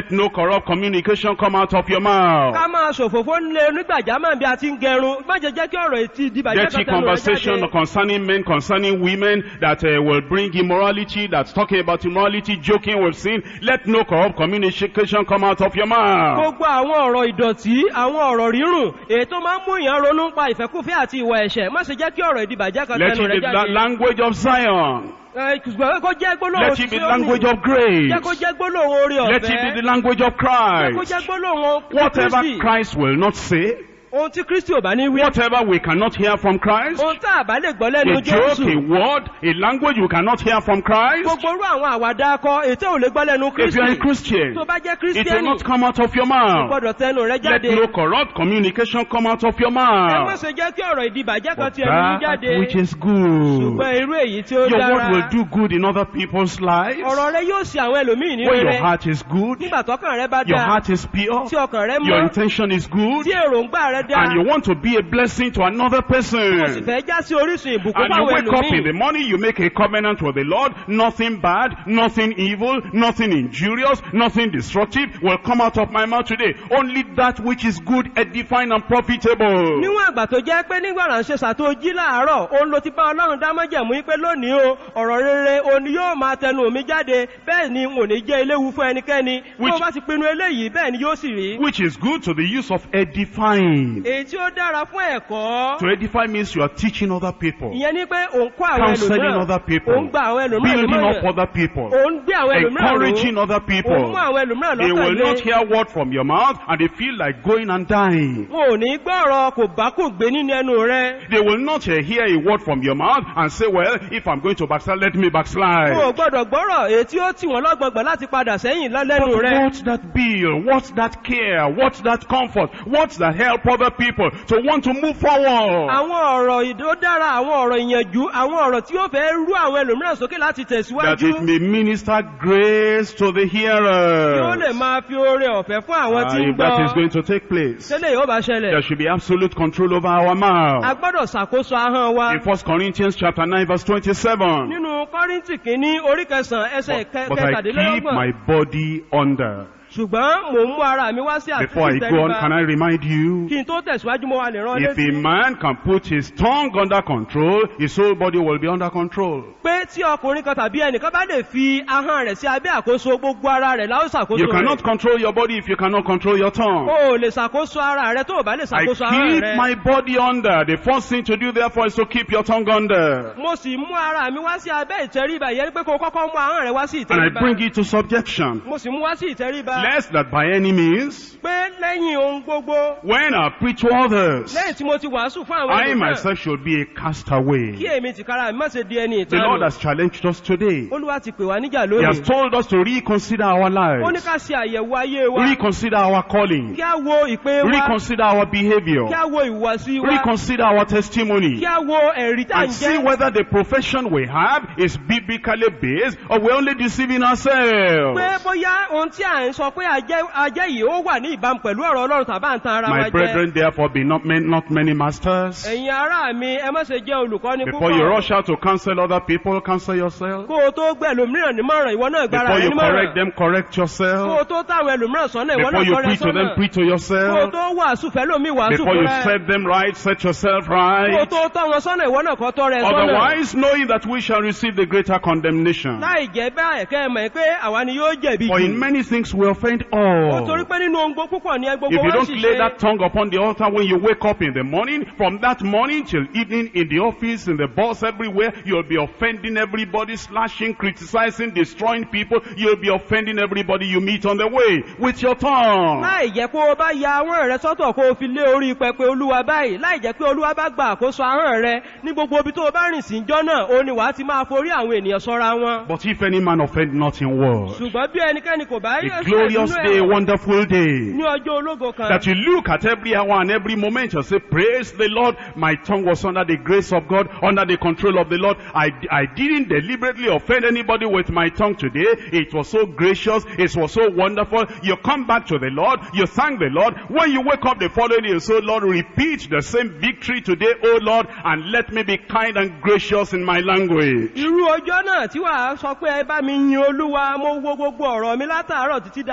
A: Let no corrupt communication come out of your mouth.
B: ká máa ṣòfófó nílé onígbàjámọ̀ bí a ti ń gẹrun má jẹ́ jẹ́ kí ọ̀rọ̀ etí ìdìbàjẹ́
A: Dirty
B: kan tẹnu rẹ̀
A: conversation
B: jáde.
A: concerning men, concerning women that uh, will bring immorality, that's talking about immorality, joking with sin. Let no corrupt communication come out of your mouth.
B: gbogbo àwọn ọ̀rọ̀ ìdọ̀tí àwọn ọ̀rọ̀ rírùn èyí tó máa ń mú èèyàn ronú pa ìfẹ́kúfẹ́ àti ìwà ẹ̀ṣẹ̀ má ṣe jẹ́ kí ọ̀rọ̀ ìdìbàjẹ́ kan
A: Let
B: tẹnu
A: it
B: rẹ̀
A: be the
B: jáde.
A: language of Zion.
B: Ẹ, ṣùgbọ́n kó jẹ́ gbólóhùn
A: Let it be
B: tí
A: the
B: ó
A: language
B: ní.
A: of grace.
B: jẹ́ kó jẹ́ gbólóhùn orí
A: Let it be
B: ọ̀fẹ́
A: the language of
B: jẹ́ kó
A: Christ.
B: jẹ́ gbólóhùn
A: Whatever
B: Kristi
A: Christ will not say,
B: ohun tí Kristi ò bá ní wí
A: whatever we cannot hear from Christ,
B: ohun tá a bá lè gbọ́ lẹ́nu
A: a joke,
B: Jésù
A: a word, a language you cannot hear from Christ,
B: gbogbo orú àwọn àwàdà akọ ètò ò lè gbọ́ lẹ́nu
A: if you are a
B: Kristi
A: Christian,
B: tó bá jẹ́
A: it will
B: Kristiani
A: not come out of your
B: kò
A: mouth.
B: gbọ́dọ̀ tẹnu rẹ̀
A: Let
B: jáde
A: no corrupt communication come out of your
B: ẹ má
A: mouth.
B: ṣe jẹ́ kí ọ̀rọ̀ ìdìbàjẹ́ kan
A: But
B: ti ẹnu yín
A: that
B: jáde
A: which is good.
B: ṣùgbọ́n irú èyí tí ó
A: Your word
B: dára
A: will do good in other people's lives.
B: ọ̀rọ̀ rẹ yóò ṣe àwọn ẹlòmíì ní
A: When your
B: rere
A: heart is good,
B: nígbà tọkàn rẹ bá
A: your
B: dáa
A: heart is pure,
B: tí ọkàn rẹ
A: your
B: mọ́
A: intention is good,
B: tí èròǹgbà rẹ dáa
A: and you want to be a blessing to another
B: o sì
A: person.
B: fẹ́ já sí orísun ìbùkún
A: And you
B: fáwọn
A: wake up in the
B: ẹlòmíì
A: morning, you make a covenant with the Lord, nothing bad, nothing evil, nothing injurious, nothing destructive will come out of my mouth today. Only that which is good, edifying and profitable.
B: níwọ̀n àgbà tó jẹ́ pé nígbà ránṣẹ́ ṣàtò jí láàárọ̀ òun ló ti bá ọlọ́run dá májẹ̀mú yí pé lónìí o ọ̀rọ̀ rere òun ni yóò máa tẹnu mi jáde bẹ́ẹ̀ ni n ò ní jẹ́ eléwu fún ẹnikẹ́ni bí
A: Which-
B: wọ́n bá ti pinnu eléyìí bẹ́ẹ̀ ni yóò sì rí
A: Which is good to the use of edifying.
B: èyí tí ó dára fún ẹ̀kọ́
A: To edify means you are teaching other people,
B: ìyẹn ni pé òun kọ́ àwọn
A: counseling
B: ẹlòmíràn
A: other people,
B: òun gba àwọn ẹlòmíràn
A: building up
B: lómọ̀ràn
A: other people,
B: òun gbé àwọn ẹlòmíràn ró
A: encouraging other
B: òun
A: people.
B: mú àwọn ẹlòmíràn
A: They
B: lọ́kàn
A: will
B: lé
A: not hear word from your mouth and they feel like going and dying.
B: wọn ò ní gbọ́ ọ̀rọ̀ kò bá kò gbé nínú ẹnu rẹ
A: They will not uh, hear a word from your mouth and say, well, if I'm going to backslide, let me
B: wọn ò
A: backslide.
B: gbọ́dọ̀ gbọ́rọ̀ èyí tí ó tì wọ́n lọ́gbọ̀gbọ̀ láti padà sẹ́yìn
A: But
B: lẹ́nu rẹ
A: what's that bill? What's that care? What's that comfort? What's that help other people to want to move forward?
B: àwọn ọ̀rọ̀ ìdó dára àwọn ọ̀rọ̀ ìyànjú àwọn ọ̀rọ̀ tí ó fẹ́ rú àwọn ẹlòmíràn sókè láti
A: That
B: tẹ̀síwájú
A: it may minister grace to the
B: tí ó lè
A: hearers.
B: máa fi oore ọ̀fẹ́ fún àwọn
A: Ah,
B: tí ń
A: if that is
B: gbọ́
A: going to take place,
B: tẹ́lẹ̀ yóò bá
A: there
B: ṣẹlẹ̀
A: should be absolute control over our
B: a
A: mouth.
B: gbọ́dọ̀ ṣàkóso ahọ́n wa
A: In 1 Corinthians chapter 9 verse 27.
B: nínú kọ́ríntì kìíní orí kẹsàn-án ẹsẹ̀
A: But, but I keep
B: kẹtàdínlọ́gbọ̀n
A: my body under.
B: ṣùgbọ́n mò ń mú ara mi wá sí
A: Before I
B: àtúntì
A: go on,
B: tẹríba
A: can I remind you?
B: kí n tó tẹ̀síwájú mo wà lè rán
A: If a
B: létí
A: man can put his tongue under control, his whole body will be under control.
B: pé tí ọkùnrin kan tàbí ẹnìkan bá lè fi ahọ́n rẹ̀ sí abẹ́ àkóso gbogbo ara rẹ̀ láó ṣàkóso
A: You
B: rẹ̀
A: cannot control your body if you cannot control your tongue.
B: o ò lè ṣàkóso ara rẹ̀ tó o bá lè
A: I
B: ṣàkóso ahọ́n
A: keep
B: rẹ̀
A: my body under. The first thing to do therefore is to keep your tongue under.
B: mo sì mú ara mi wá sí abẹ́ ìtẹríba ìyẹn pé kó o kọ́kọ́ mú ahọ́n rẹ̀ wá sí
A: And I
B: ìtẹríba
A: bring it to subjection.
B: mo sì mú wá sí ìtẹríba
A: Lest that by any means,
B: pé lẹ́yìn ohun gbogbo
A: when I preach to others,
B: lẹ́yìn tí mo ti wàásù fún àwọn
A: I
B: ènìyàn
A: myself should be a
B: kí
A: castaway.
B: èmi tìkára mi má ṣe di ẹni
A: The Lord
B: ìtanu
A: has challenged us today.
B: olúwa ti pè wá níjà
A: He has
B: lónìí
A: told us to reconsider our
B: ó ní
A: lives,
B: ká ṣe àyẹ̀wò ayé wa
A: reconsider our calling,
B: kí á wo ìpè wa
A: reconsider our behavior,
B: kí á wo ìhùwàsí wa
A: reconsider our testimony,
B: kí á wo ẹ̀rí tá à
A: and
B: ń
A: see
B: jẹ́
A: whether the profession we have is biblically based or we're only deceiving ourselves.
B: pé bóyá ohun tí à ń sọ pé ajẹ́ ajẹ́ yìí ó wà ní ìbámu pẹ̀lú ọ̀rọ̀ ọlọ́run tàbá ń tan ara wa
A: My
B: jẹ
A: brethren, therefore, be not, men, not many masters.
B: ẹ̀yin ará mi ẹ má ṣe jẹ́ olùkọ́ni
A: Before you
B: púpọ̀
A: rush out to counsel other people, counsel yourself.
B: kó o tó gbẹ ẹlòmíràn nímọ̀ràn ìwọ náà gbára
A: Before
B: rẹ
A: you correct
B: nímọ̀ràn
A: them, correct
B: kó o
A: yourself.
B: tó táwọn ẹlòmíràn sọ́nà ìwọ
A: Before
B: náà
A: you
B: kọ́rẹ́
A: preach to them,
B: sọ́nà
A: preach to
B: kó o
A: yourself.
B: tó wàásù fẹ́lómi wàásù
A: Before
B: fún
A: you
B: rẹ
A: set them right, set yourself
B: kó o
A: right.
B: tó tọ́ wọn sọ́nà ìwọ náà kọ́ tọ́ rẹ sọ́nà
A: Otherwise, knowing that we shall receive the greater condemnation.
B: láì jẹ́ bẹ́ẹ̀ kẹ́ ẹ mọ̀ pé àwa ni yóò jẹ̀bi
A: For in
B: jù
A: many things we offend
B: Ó torí
A: all.
B: pé nínú ohun gbogbo púpọ̀ ní ẹ gbogbo
A: If you
B: wọn
A: don't
B: sì
A: lay
B: ṣe
A: that tongue upon the altar when you wake up in the morning, from that morning till evening in the office, in the boss, everywhere, you'll be offending everybody, slashing, criticizing, destroying people. You'll be offending everybody you meet on the way with your tongue.
B: láì jẹ́ pé o bá ya ahọ́n rẹ sọ́tọ̀ kó o fi lé orí pẹpẹ olúwa báyìí láì jẹ́ pé olúwa bá gba àkóso ahọ́n rẹ ní gbogbo ibi tó o bá rìn sí jọ́ náà o ní wàá ti máa forí àwọn ènìyàn sọ́ra wọn.
A: But if any man offend not in word,
B: ṣùgbọ́n bí ẹnikẹ́ni kò bá rí
A: a
B: ẹ̀ṣẹ̀
A: glorious
B: nínú
A: day, a
B: ẹ̀
A: wonderful day.
B: ní ọjọ́ ológo kan
A: That you look at every hour and every moment and say, praise the Lord. My tongue was under the grace of God, under the control of the Lord. I, I didn't deliberately offend anybody with my tongue today. It was so gracious. It was so wonderful. You come back to the Lord. You thank the Lord. When you wake up the following day, you say, Lord, repeat the same victory today, oh Lord, and let me be kind and gracious in my language.
B: irú ọjọ́ náà tí wàá sọ pé ẹ bá mi yin olúwa mo wo gbogbo ọ̀rọ̀ mi látàárọ̀ títí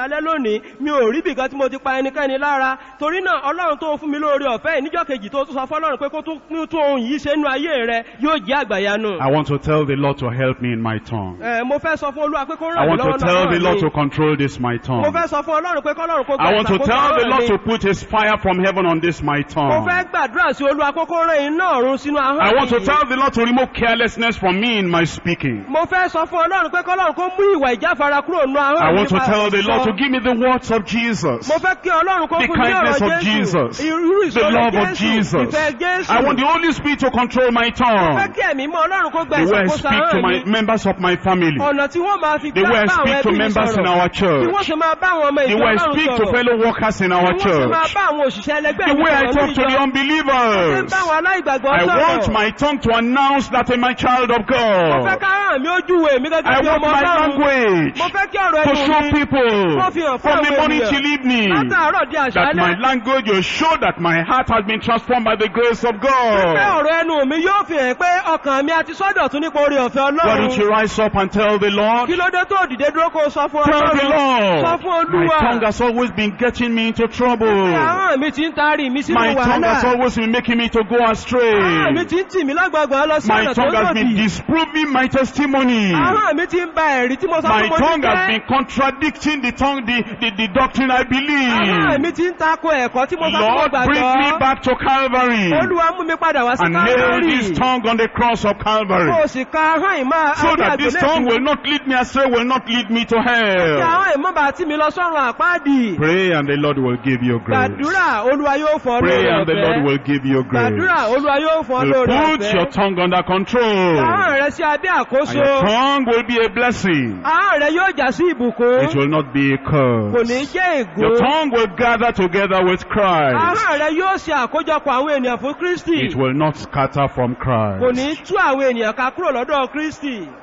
B: alẹ́ lónìí mi ò rí bìkan tí mo ti pa ẹnikẹ́ni lára torí náà ọlọ́run tó fún mi lórí ọ̀fẹ́ yìí níjọ́ kejì tó tún sọ fọ́lọ́run pé kó tún tún tún ohun yìí ṣe nú ayé rẹ yóò jẹ́ àgbàyanu.
A: I want to tell the Lord to help me in my tongue.
B: Ẹ, mo fẹ́ sọ fún olúwa pé kó
A: I
B: ràn mí
A: want to
B: lọ́wọ́
A: tell the
B: lọ́wọ́
A: Lord to
B: mi.
A: control this my
B: mo
A: tongue.
B: fẹ́ sọ fún ọlọ́run pé kọ́lọ́run kó gba
A: I want to
B: ìṣàkóso
A: tell the
B: ọ̀rọ̀
A: Lord
B: mi.
A: to put his fire from heaven on this my
B: mo
A: tongue.
B: fẹ́ gbàdúrà sí olúwa kó kó rán iná ọ̀run sínú ahọ́n
A: I want to
B: mi.
A: tell the Lord to remove carelessness from me in my speaking.
B: mo fẹ́ sọ fún ọlọ́run pé kọ́lọ́run kó mú ìwà ìjáfara kúrò nínú ahọ́n
A: I
B: mi
A: want to
B: nípa
A: tell the Lord
B: sísọ.
A: to give me the words of Jesus.
B: mo fẹ́ kí ọlọ́run kó
A: The
B: fún mi ní
A: kindness
B: ọ̀rọ̀
A: of Jesus.
B: irú
A: The
B: ìṣòro
A: love of
B: jésù
A: Jesus.
B: ìfẹ́ jésù
A: I want the Holy Spirit to control my
B: mo fẹ́
A: tongue.
B: kí ẹ̀mí mọ́ ọlọ́run kó gba
A: The way I
B: ìṣàkóso
A: speak to
B: ahọ́n
A: my
B: mi
A: members of my family.
B: ọ̀nà tí wọ́n máa fi
A: The
B: gbá
A: way I
B: bá àwọn
A: speak to
B: ẹbí mi
A: members in
B: sọ̀rọ̀
A: our
B: bí
A: church.
B: wọ́n ṣe máa bá àwọn ọmọ
A: The
B: ìjọ
A: way I
B: ọlọ́run
A: speak to
B: sọ̀rọ̀
A: fellow workers in
B: bí
A: our
B: wọ́n ṣe máa
A: church.
B: bá àwọn òṣìṣẹ́ ẹlẹgbẹ́
A: The
B: mi
A: way I
B: sọ̀rọ̀
A: talk
B: ní
A: to the
B: ìjọ ṣe ń
A: unbelievers.
B: bá àwọn aláìgbàgbọ́
A: I want
B: sọ̀rọ̀
A: my tongue to announce that I'm a child of
B: mo fẹ́
A: God.
B: ká hàn mí ojú wo èmi
A: I
B: gẹ́gẹ́ bí
A: want
B: ọmọ
A: my
B: ọlọ́run
A: language
B: mo fẹ́ kí ọ̀rọ̀
A: to
B: ẹnu
A: show
B: mi
A: people
B: Kó fi hàn fún
A: from the
B: àwọn
A: morning
B: ènìyàn.
A: till evening
B: látàárọ̀ di
A: that my
B: àṣálẹ́
A: language will show that my heart has been transformed by the grace of
B: pé
A: God.
B: ọ̀rọ̀ ẹnu mi yóò fi hàn pé ọkàn mi àti sọ́dọ̀ tún nípa orí ọ̀fẹ́
A: Why don't you
B: ọlọ́run
A: rise up and tell the Lord?
B: kí ló dé tó dìde dúró kó o sọ fún
A: Tell the
B: ọlọ́run sọ fún
A: Lord. My
B: olúwa
A: tongue has always been getting me into
B: pé
A: trouble.
B: ahọ́n mi ti ń taari mi sínú
A: My tongue has
B: wàhálà
A: always been making me to go astray.
B: ahọ́n mi ti ń tì mí lágbàgbà lọ sí
A: My
B: ọ̀nà tó
A: tongue has been
B: lòdì
A: disproving my testimony.
B: ahọ́n mi ti ń ba ẹ̀rí tí mo sọ
A: My
B: fún mo
A: tongue
B: ti
A: has
B: jẹ́
A: been contradicting the tongue, the, the, the doctrine I
B: ahọ́n
A: believe.
B: mi ti ń tako ẹ̀kọ́ tí mo sọ fún mo
A: Lord, bring me
B: gbàgbọ́
A: back to Calvary
B: olúwa mú mi padà wá sí
A: and nail this
B: káfárì
A: tongue on the cross of
B: kó
A: Calvary
B: o sì ka ahọ́n ìmọ̀
A: so that this tongue
B: àgbélébùú
A: will not lead me astray, will not lead me to
B: kí
A: hell.
B: ahọ́n ìmọ̀ bá tì mí lọ sọ́run àpáàdì
A: Pray and the Lord will give you grace.
B: gbàdúrà olúwa yóò fọ́
A: Pray
B: lórí
A: and the Lord
B: ọ̀fẹ́
A: will give you grace.
B: gbàdúrà olúwa yóò fọ́
A: Will
B: lórí
A: put your
B: ọ̀fẹ́
A: tongue under control.
B: ahọ́n rẹ sí abẹ́
A: And
B: àkóso
A: your tongue will be a blessing.
B: ahọ́n rẹ yóò já sí ìbùkún
A: It will not be a
B: kò ní
A: curse.
B: jẹ́
A: Your
B: ègún
A: tongue will gather together with Christ.
B: ahọ́n rẹ yóò ṣe àkójọpọ̀ àwọn ènìyàn fún kristi
A: It will not scatter from
B: kò
A: Christ.
B: ní tú àwọn ènìyàn ká kúrò lọ́dọ̀ kristi